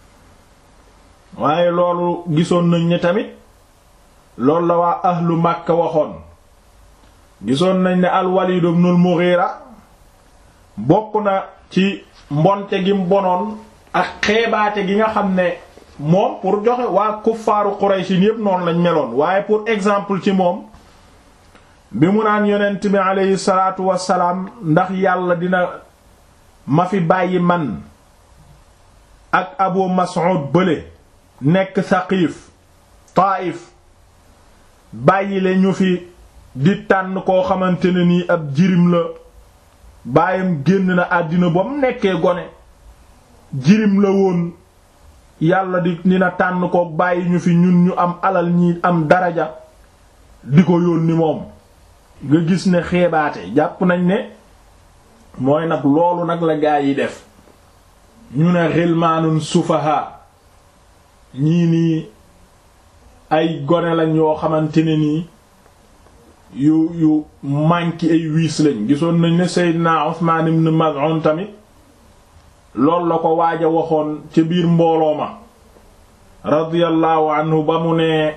waaye loolu gisoon nañ ne tamit loolu la waa ahlu Makka waxoon gisoon nañ ne al-Walid ibn al-Mughira bokk na ci mbonte gi mbonoon ak xeebaate gi nga xam ne moom pour joxe waa kuffaaru Quraysh yépp noonu lañ meloon waaye pour exemple ci moom bi mu naan yonent bi aleyhi salaatu wassalaam ndax yàlla dina ma fi bàyyi man ak Abu Mas'ud bële nekk Saqiif Taayif bàyyi le ñu fi di tànn koo xamante ne nii ab jirim la baayam génn na àddina ba mu nekkee gone jirim la woon yàlla di dina tànn ko bàyyi ñu fi ñun ñu am alal ñi am daraja di ko yónni moom nga gis ne xeebaate jàpp nañ ne mooy nag loolu nag la gaa yi def ñu ne xilmaanun sufaha ñii nii ay gone lañ yoo xamante ne nii yu yu manqué ay wiis lañ gisoon nañ ne Seydina Usmaan ibn Maz'un tamit loolu la ko waaj a waxoon ca biir mbooloo ma radiyallahu anhu ba mu ne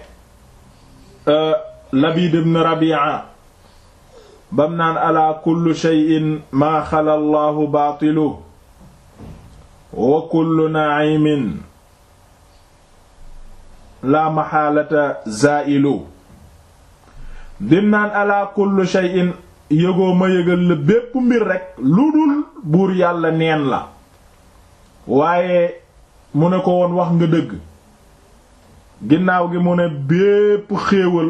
Labid ibn Rabi'a bam naan ala kullu shay'in maa xala Allahu baatilu wa kullu na'imin la maxaalata zaa'ilu dim naan ala kullu shay'in yëgoo ma yëgal la bépp mbir rekk lu dul buur yàlla neen la waaye mu ne ko woon wax nga dëgg ginnaaw gi mu ne bépp xéewal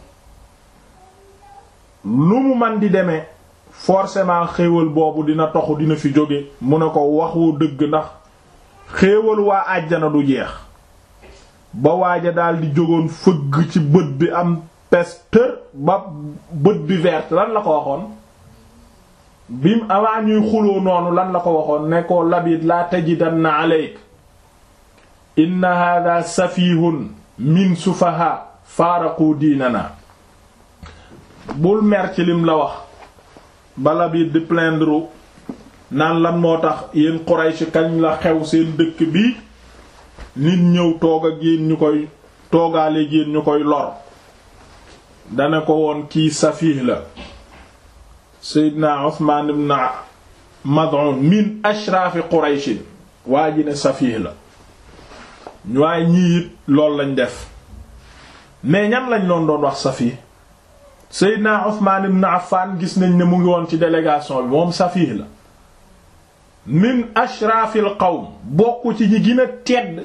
lu mu man di demee forcément xéewal boobu dina toxu dina fi jóge mu ne ko waxu dëgg ndax xéewal waa àjjana du jeex ba waaja daldi jógoon fëgg ci bët bi am pestër ba bët bi verte lan la ko waxoon bim avant ñuy xuloo noonu lan la ko waxoon ne ko labid laa tajidanna aleyk inna hadha safihun min sufaha faaraqu diinana bul mer ci lim la wax bala bi di plaindre naan lan moo tax yéen Quraysh kañ la xew seen dëkk bi nit ñëw toog ak yéen ñu koy toogaale yéen ñu koy lor dana ko woon kii safiih la Seydina Usmaan ibn Mad'un min ashraafi Qurayshin waa ji ne safiih la waaye ñii it loolu lañ def mais ñan lañ loon doon wax safiih Seydina Usmaan ibn Affan gis nañ ne mu ngi woon ci délégation bi moom safiih la min ashraafil qawm bokk ci ñi gën a tedd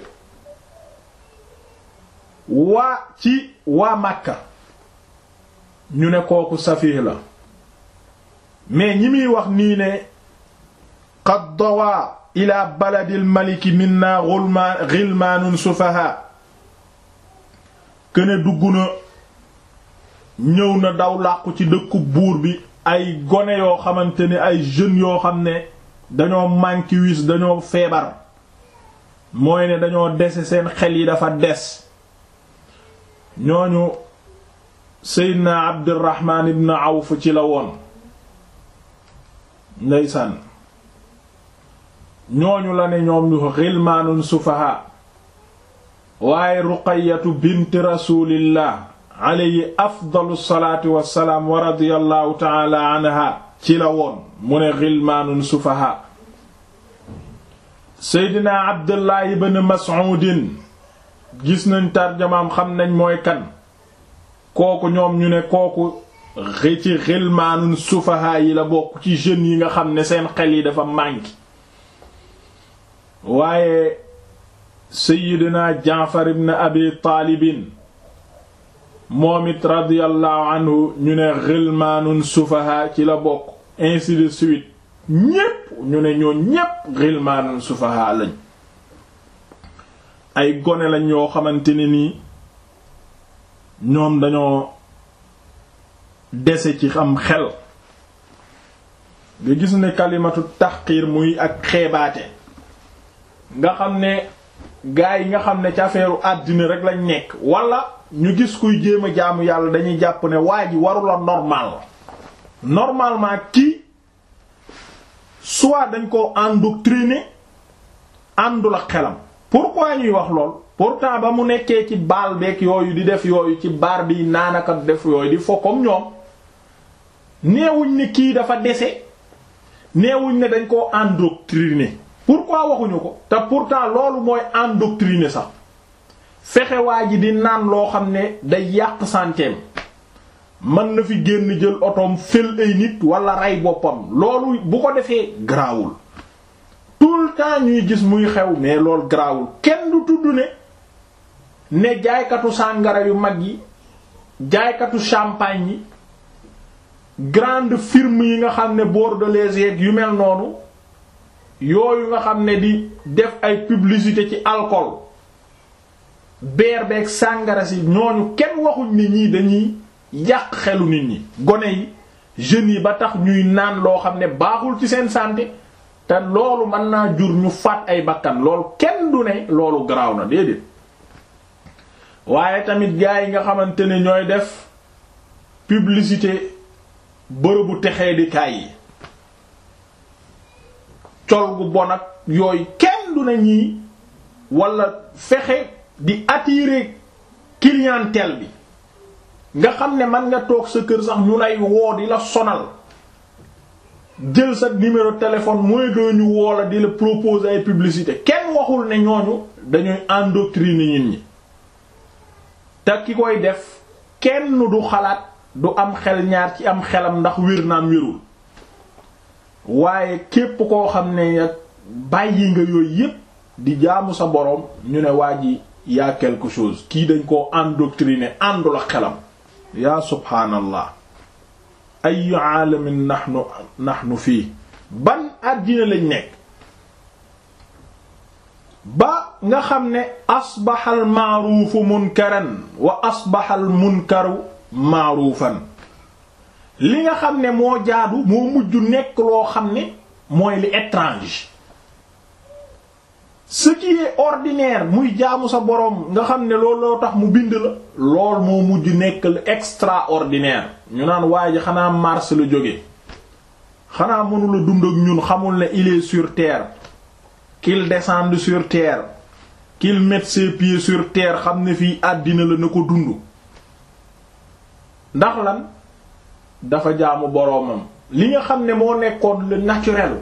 waa ci waa Makka ñu ne kooku safiih la mais ñi muy wax nii ne qad dawaa ila baladil maliki minna ghulman ghilmanun sufaha këne dugg na ñëw na daw làqu ci dëkku buur bi ay gone yoo xamante ne ay jeunes yoo xam ne dañoo manqué wis dañoo feebar mooy ne dañoo dese seen xel yi dafa des ñooñu Seydina Abdurrahman ibn Awf ci la woon ndeysaan ñooñu la ne ñoom ñu xilmaanun sufaha waaye Ruqayyatu bint rasulillah alayhi afdalu salaatu wassalaam wa radiyallahu ta'ala anha ci la woon mu ne xilmaanun sufaha Seydina Abdullah ibn Mas'udin gis nañ tarjamaam xam nañ mooy kan kooku ñoom ñu ne kooku xi ci xilmaanun sufaha yi la bokk ci jeunes yi nga xam ne seen xel yi dafa manqué waaye Seydina Jaafar ibn Abi Taalibin moom it radiyallahu anhu ñu ne xilmaanun sufaha ci la bokk ainsi de suite ñépp ñu ne ñoo ñépp xilmaanun sufaha lañ ay gone lañ yoo xamante ne nii ñoom dañoo dese ci xam xel nga gis ne kalimatu taxqiir muy ak xeebaate nga xam ne gaa yi nga xam ne ci affaire àddina rek lañ nekk wala ñu gis kuy jéem a jaamu yàlla dañuy jàpp ne waa ji warula normal normalement kii soit dañ ko endoctriner àndul ak xelam pourquoi ñuy wax lool pourtant ba mu nekkee ci baal beeg yooyu di def yooyu ci baar bi naanaka def yooyu di fo comme ñoom neewuñ ne kii dafa dese neewuñ ne dañ koo endoctriner pourquoi waxuñu ko te pourtant loolu mooy endoctriner sax fexe waa ji di naan loo xam ne day yàq santeem mën na fi génn jël otoom fël ay nit wala rey boppam loolu bu ko defee garaawul tout le temps ñuy gis muy xew mais loolu garaawul kenn du tudd ne ne jaaykatu sàngara yu mag yi jaaykatu champagne yi grande firme yi nga xam ne bordelaise yeeg yu mel noonu yooyu nga xam ne di def ay publicité ci alcool beer beeg sàngara si ñooñu kenn waxuñ ne ñii dañuy yàq xelu nit ñi gone yi jeunes yi ba tax ñuy naan loo xam ne baaxul ci seen santé te loolu mën naa jur ñu faat ay bakkan loolu kenn du ne loolu garaaw na déedéet waaye tamit gaa yi nga xamante ne ñooy def publicité bërëbu texee di kaay yi col gu bon ak yooyu kenn du ne ñii wala fexe di attirer clientèle bi nga xam ne man nga toog sa kër sax ñu lay woo di la sonal jël sa numéro téléphone mooy doo ñu woo la di la proposer ay publicité kenn waxul ne ñooñu dañuy endoctriner nit ñi te ki koy def kenn du xalaat du am xel ñaar ci am xelam ndax wér naam wérul waaye képp koo xam ne bàyyi nga yooyu yépp di jaamu sa boroom ñu ne waa ji yaa quelque chose kii dañ koo endoctriner àndul ak xelam yaa subhaanallah ayu aalamin nahnu nahnu fii ban àddina lañ nekk ba nga xam ne asbaxa al maaruufu munkaran wa asbaxa al munkaru maaruufan li nga xam ne moo jaadu moo mujj nekk loo xam ne mooy li étrange ce qui est ordinaire muy jaamu sa boroom nga xam ne loolu loo tax mu bind la lool moo mujj nekk lu extraordinaire ñu naan waa ji xanaa Mars la jóge xanaa mënula dund ak ñun xamul ne il est sur terre qu'il descende sur terre qu'il mette ses pieds sur terre xam ne fii àddina la na ko dund ndax lan dafa jaamu boroomam li nga xam ne moo nekkoon le naturel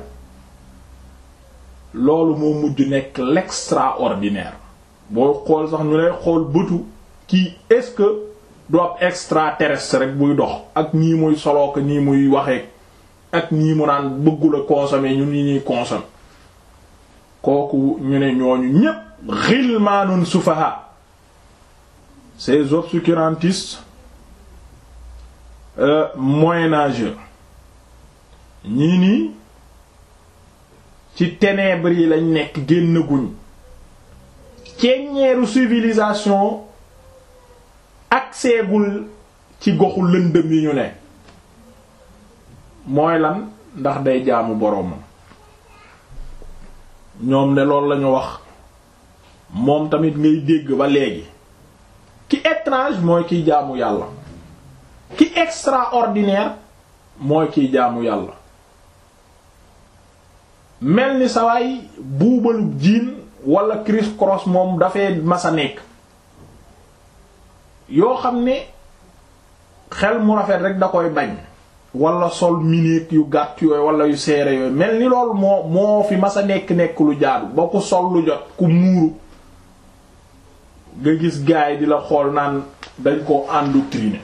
loolu moo mujj nekk l'extraordinaire boo xool sax ñu lay xool bëtu kii est-ce que du ab extraterrestre rek buy dox ak nii muy soloo ko nii muy waxee ak nii mu naan bëggula consommer ñun ñi ñuy consommer kooku ñu ne ñooñu ñépp ghilmanun sufaha ces obscurantistes euh, moyenâgeux ñii nii ci ténèbres yi lañ nekk génn guñ ceeñeeru civilisation akseegul ci goxu lëndëm yi ñu ne mooy lan ndax day jaamu boroomam ñoom ne loolu lañu wax moom tamit ngay dégg ba léegi ki étrange mooy kiy jaamu yàlla ki extraordinaire mooy kiy jaamu yàlla mel ni sawaay buubalu jiin wala criss cross moom dafay masa nekk yoo xam ne xel mu rafet rek da koy bañ wala sol mineek yu gàtt yooyu wala yu seere yooyu mel ni loolu moo moo fi masa nekk nekk lu jaadu ba ku sol lu jot ku muuru nga gis gaay di la xool naan dañ ko endoctriner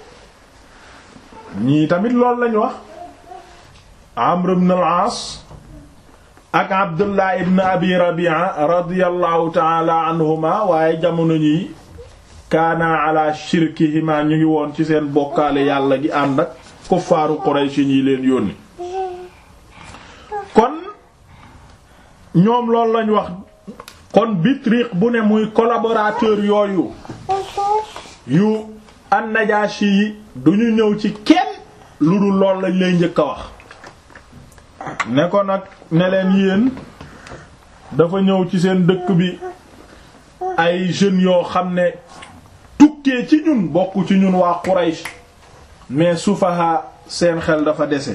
ñii tamit loolu lañu wax Amr ibn al-As ak Abdullah ibn Abi Rabi'a radiyallahu ta'ala anhuma waaye jamono ñi kaana ala shirkihima ñu ngi woon ci seen bokkaale yàlla gi ànd ak kuffaaru Quraysh ñi leen yónni kon ñoom loolu lañ wax kon Bitriq bu ne muy collaborateur yooyu yu an-Najashi yi duñu ñëw ci kenn lu dul lool lañ lay njëkk a wax ne ko nag ne leen yéen dafa ñëw ci seen dëkk bi ay jeunes yoo xam ne tukkee ci ñun bokk ci ñun waa Quraysh mais sufaha seen xel dafa dese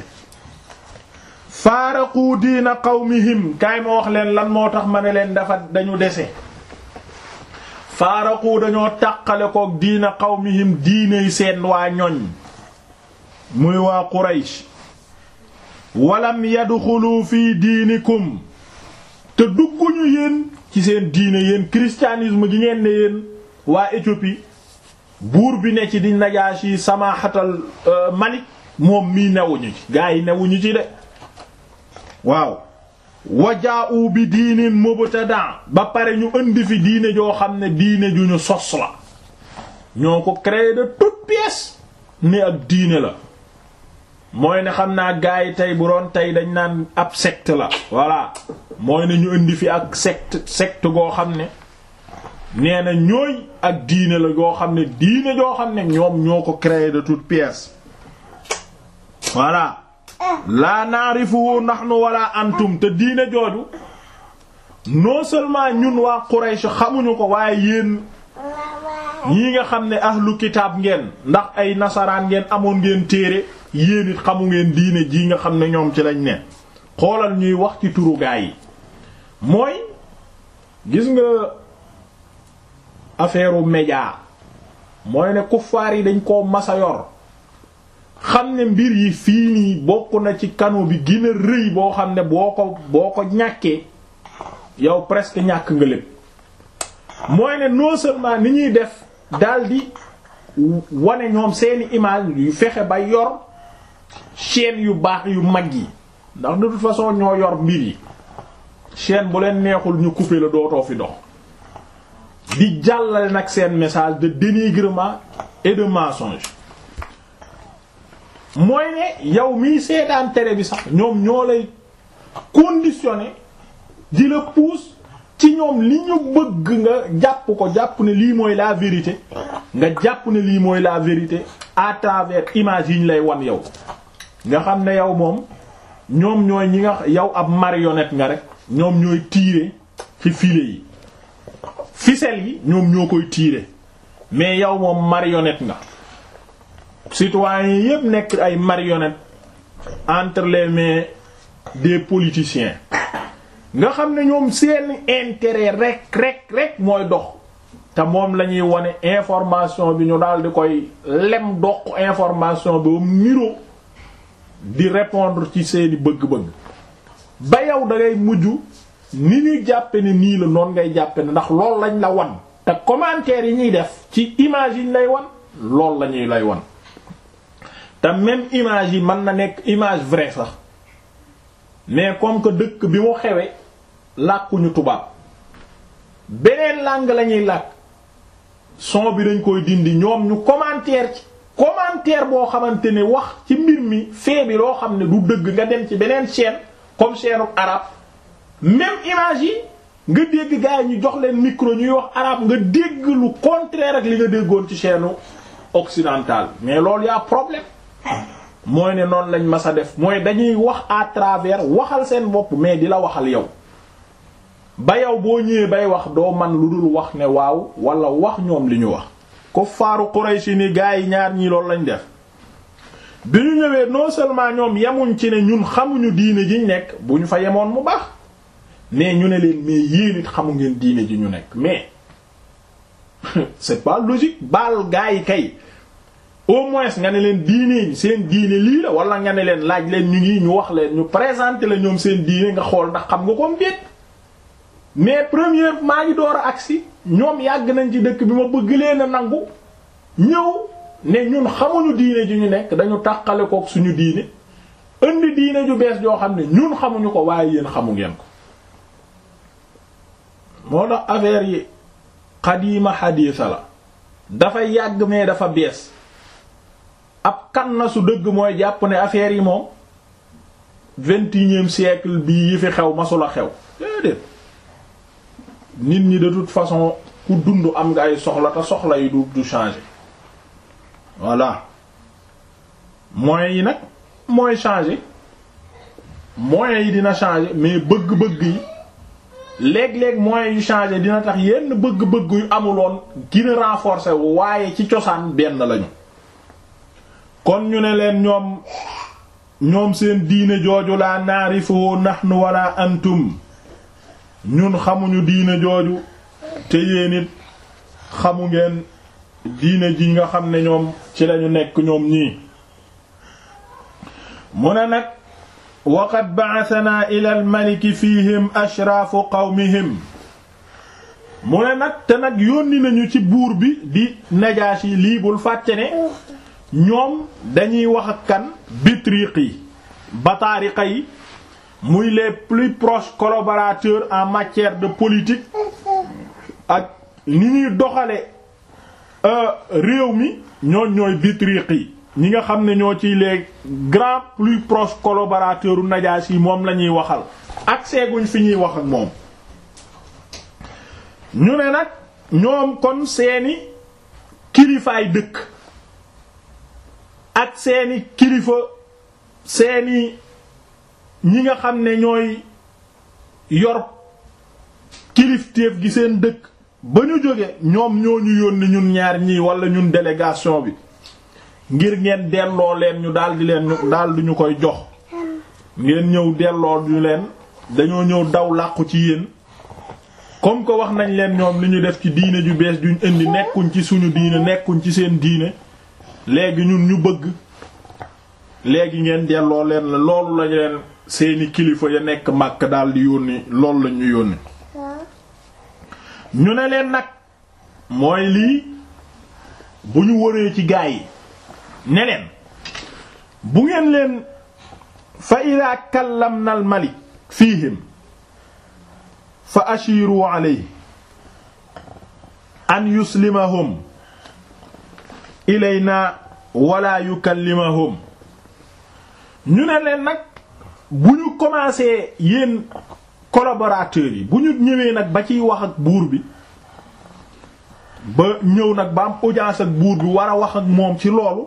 faaraqu diina qawmihim kaay ma wax leen lan moo tax ma ne leen dafa dañu dese faaraqu dañoo tàqale kook diina qawmihim diiney seen waa ñoñ muy waa Quraysh walam yadxulu fii diinikum te dugguñu yéen ci seen diine yéen christianisme gi ngeen ne yéen waa Éthiopie buur bi ne ci di Najaashi Samahatal Malik moom mii newuñu ci gaa yi newuñu ci de waaw wajaa'u bi diinin mubtada ba pare ñu indi fi diine joo xam ne diine ju ñu sos la ñoo ko créé de toutes pièces ne ak diine la mooy ne xam naa gaa yi tey bu doon tey dañ naan ab secte la voilà mooy ne ñu indi fi ak secte secte goo xam ne nee na ñooy ak diine la goo xam ne diine joo xam ne ñoom ñoo ko créé de toutes pièces voilà laa naarifu nahnu wala antum te diine jooju non seulement ñun waa Quraysh xamuñu ko waaye yéen ñii nga xam ne ahlu kitaab ngeen ndax ay nasaraan ngeen amoon ngeen téere yéen it xamu ngeen diine jii nga xam ne ñoom ci lañ ne xoolal ñuy wax ci turu gaa yi mooy gis nga affaire u média mooy ne kuffaar yi dañ koo masa yor xam ne mbir yi fii nii bokk na ci kanu bi gën a rëy boo xam ne boo ko boo ko ñàkkee yow presque ñàkk nga lépp mooy ne non seulement ni ñuy def daldi wane ñoom seeni image yu fexe ba yor chaîne yu baax yu mag yi ndax de toute façon ñoo yor mbir yi chaîne bu leen neexul ñu couper la dootoo fi dox di jàllale nag seen message de dénigrement et de mensonge mooy ne yow miy seetaan télé bi sax ñoom ñoo lay conditionné di la pousse ci ñoom li ñu bëgg nga jàpp ko jàpp ne lii mooy la vérité nga jàpp ne lii mooy la vérité à travers image yi ñu lay wan yow nga xam ne yow moom ñoom ñooy ñi nga yow ab marionnette nga rek ñoom ñooy tirer ci filet yi ficelle yi ñoom ñoo koy tirer mais yow moom marionnette nga citoyens yépp nekk ay marionnettes entre les mains des politiciens nga xam ne ñoom seeni intérêt rek rek rek mooy dox te moom la ñuy wone information bi ñu daal di koy lem doq information bi ba miro di répondre ci seeni bëgg-bëgg ba yow da ngay mujj ni ñuy jàppe ne nii la noonu ngay jàppe ne ndax loolu lañ la wan te commentaire yi ñuy def ci image yi ñu lay wan loolu la ñuy lay wan te même image yi mën na nekk image vraie sax mais comme que dëkk bi mu xewe làkkuñu tubaab beneen langue la ñuy làkk son bi dañ koy dindi ñoom ñu commentaire ci commentaire boo xamante ne wax ci mbir mi fee bi loo xam ne du dëgg nga dem ci beneen chaîne comme chaîne arabe même image yi nga dégg gars yi ñu jox leen micro ñuy wax arabe nga dégg lu contraire ak li nga déggoon ci chaîne occidentale mais loolu yaa problème mooy ne noonu lañ mas a def mooy dañuy wax à travers waxal seen bopp mais di la waxal yow ba yow boo ñëwee bay wax doo man lu dul wax ne waaw wala wax ñoom li ñu wax ko faaru Quraysh ni gaa yi ñaar ñii loolu lañ def bi ñu ñëwee non seulement ñoom yemuñ ci ne ñun xamuñu diine ji ñu nekk bu ñu fa yemoon mu baax mais ñu ne leen mais yéen it xamu ngeen diine ji ñu nekk mais c'est pas logique baal gaa yi kay au moins nga ne leen diine seen diine lii la wala nga ne leen laaj leen ñu ngi ñu wax leen ñu présenter la ñoom seen diine nga xool ndax xam nga ko déet mais première maa ngi door a agsi ñoom yàgg nañ ci dëkk bi ma bëgg leen a nangu ñëw ne ñun xamuñu diine ju ñu nekk dañu tàqale kook suñu diine indi diine ju bees joo xam ne ñun xamuñu ko waaye yéen xamu ngeen ko moo tax affaire yi xadiima xadiisa la dafa yàgg mais dafa bees ab kan na su dëgg mooy jàpp ne affaire yi moom vingt et unième siècle bii yi fi xew masula xew déedéet nit ñi de toute façon ku dund am nga ay soxla te soxla yi du du changer voilà moyens yi nag mooy changer moyens yi dina changer mais bëgg-bëgg yi léeg-léeg moyens yu changer dina tax yenn bëgg-bëgg yu amuloon gën a renforcer waaye ci cosaan benn lañu kon ñu ne leen ñoom ñoom seen diine jooju laa naarifu nahnu wala antum ñun xamuñu diine jooju te yéen it xamu ngeen diine ji nga xam ne ñoom ci lañu nekk ñoom ñii mu ne nag waqad ba'athana ila al-maliki fihim ashraafu qawmihim mu ne nag te nag yónni nañu ci buur bi di Najaashi lii bul fàtte ne ñoom dañuy wax ak kan bitriq yi bataariqa yi muy les plus proches collaborateurs en matière de politique ak ni ñuy doxale réew mi ñooñ ñooy bitriq yi ñi nga xam ne ñoo ci les grands plus proches collaborateurs u Najaasi yi moom la ñuy waxal ak seeguñ fi ñuy wax ak moom ñu ne nag ñoom kon seeni kilifaay dëkk ak seeni kilifa seeni ñi nga xam ne ñooy yor kilifteef gi seen dëkk ba ñu jóge ñoom ñoo ñu yónni ñun ñaar ñii wala ñun délégation bi ngir ngeen delloo leen ñu daldi leen ñu daldi ñu koy jox ngeen ñëw delloo ñu leen dañoo ñëw daw làqu ci yéen comme que wax nañ leen ñoom li ñu def ci diine ju bees duñ indi nekkuñ ci suñu diine nekkuñ ci seen diine léegi ñun ñu bëgg léegi ngeen delloo leen la loolu lañ leen seeni kilifa ya nekk màkk daldi yónni loolu lañ ñu yónni ñu ne leen nag mooy lii bu ñu wëree ci gaa yi ne leen bu ngeen leen fa ida kallamna al malik fihim fa ashiru alayhi an yuslimahum ilayna wala yukallimahum ñu ne leen nag bu ñu commencé yéen collaborateurs yi bu ñu ñëwee nag ba ciy wax ak buur bi ba ñëw nag ba am audience ak buur bi war a wax ak moom ci loolu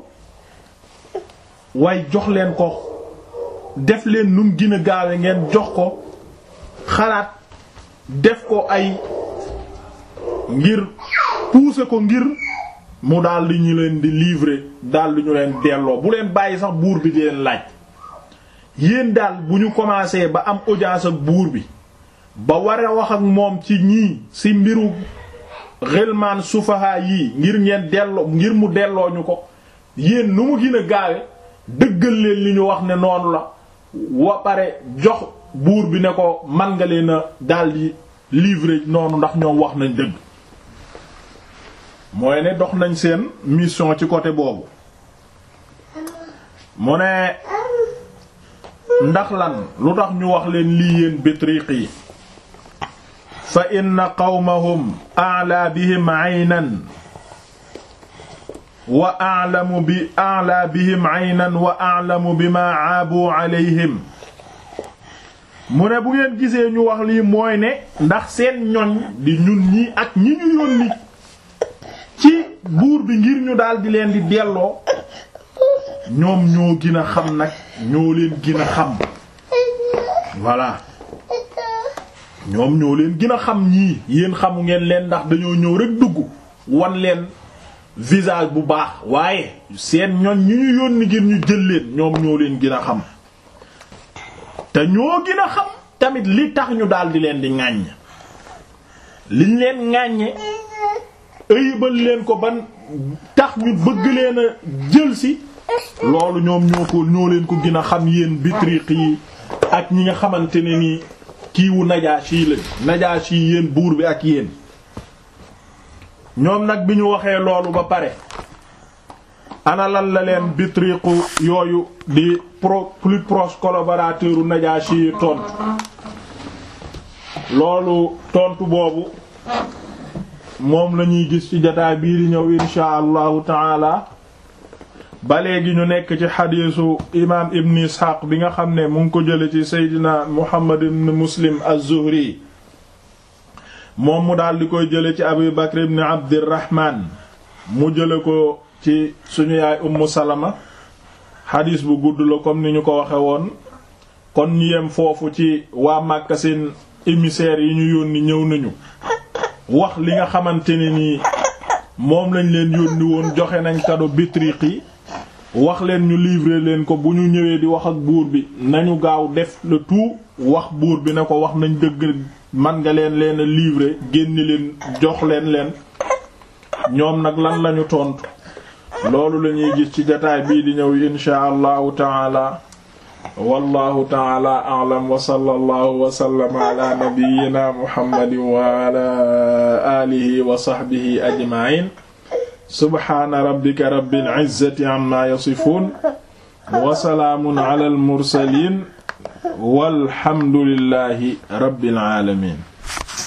waaye jox leen ko def leen nu mu gën a gaawe ngeen jox ko xalaat def ko ay ngir pousser ko ngir mu daal di ñu leen di livrer daal di ñu leen delloo bu leen bàyyi sax buur bi di leen laaj yéen daal bu ñu commencé ba am audience ak buur bi ba war a wax ak moom ci ñii ci mbiru xelmaan sufaha yii ngir ngeen delloo ngir mu delloo ñu ko yéen nu mu gën a gaawe dëggal leen li ñu wax ne noonu la wa pare jox buur bi ne ko man nga leen a daldi livrer noonu ndax ñoom wax nañ dëgg mooy ne dox nañ seen mission ci côté boobu mu ne ndax lan lu tax ñu wax leen lii yéen Bitriq yi fa inna qawmahum a'la bihim 'aynan wa a'lamu bi a'la bihim 'aynan wa a'lamu bima 'aabu 'alayhim mu ne bu ngeen gisee ñu wax lii mooy ne ndax seen ñoñ di ñun ñi ak ñi ñu yónni ci buur bi ngir ñu daal di leen di delloo ñoom ñoo gën a xam nag ñoo leen gën a xam voilà ñoom ñoo leen gën a xam ñii yéen xamu ngeen leen ndax dañoo ñëw rek dugg wan leen visage bu baax waaye seen ñoñ ñi ñu yónni ngir ñu jël leen ñoom ñoo leen gën a xam te ñoo gën a xam tamit li tax ñu daal di leen di ŋàññ liñ leen ŋàññe ëyibal leen ko ban tax ñu bëgg leen a jël si loolu ñoom ñoo ko ñoo leen ko gën a xam yéen Bitriq yi ak ñi nga xamante ne ni kiiwu Najaashi la Najaashi yéen buur bi ak yéen ñoom nag bi ñu waxee loolu ba pare ana lan la leen Bitriqu yooyu di pro plus proche collaborateur u Najaashi yi tontu loolu tontu boobu moom lañuy gis ci jotaay bii di ñëw insha allahu taala ba léegi ñu nekk ci xadiisu imaam ibn isxaaq bi nga xam ne mu ngi ko jële ci seydina muhammad ibn muslim az-zuhri moom mu daal di koy jële ci abu bakr ibn abdirahman mu jële ko ci suñu yaay ummu salama xadiis bu gudd la comme ni ñu ko waxe woon kon ñu yem foofu ci waa Màkka seen émissaires yi ñu yónni ñëw nañu wax li nga xamante ne nii moom lañ leen yónni woon joxe nañ kado Bitriq yi wax leen ñu livrer leen ko bu ñu ñëwee di wax ak buur bi nañu gaaw def le tout wax buur bi ne ko wax nañ dëgg man nga leen leen a livrer génni leen jox leen leen ñoom nag lan lañu tontu loolu la ñuy gis ci jataay bii di ñëw insha allahu taala wallahu taala a'lam wa sallallahu wa sallama ala nabiyyina muhammadin wa ala alihi wa sahbihi ajma'in subhana rabbika rabbil izzati amma yasifun wa salaamun ala al mursalin walhamdulillahi rabbil alamin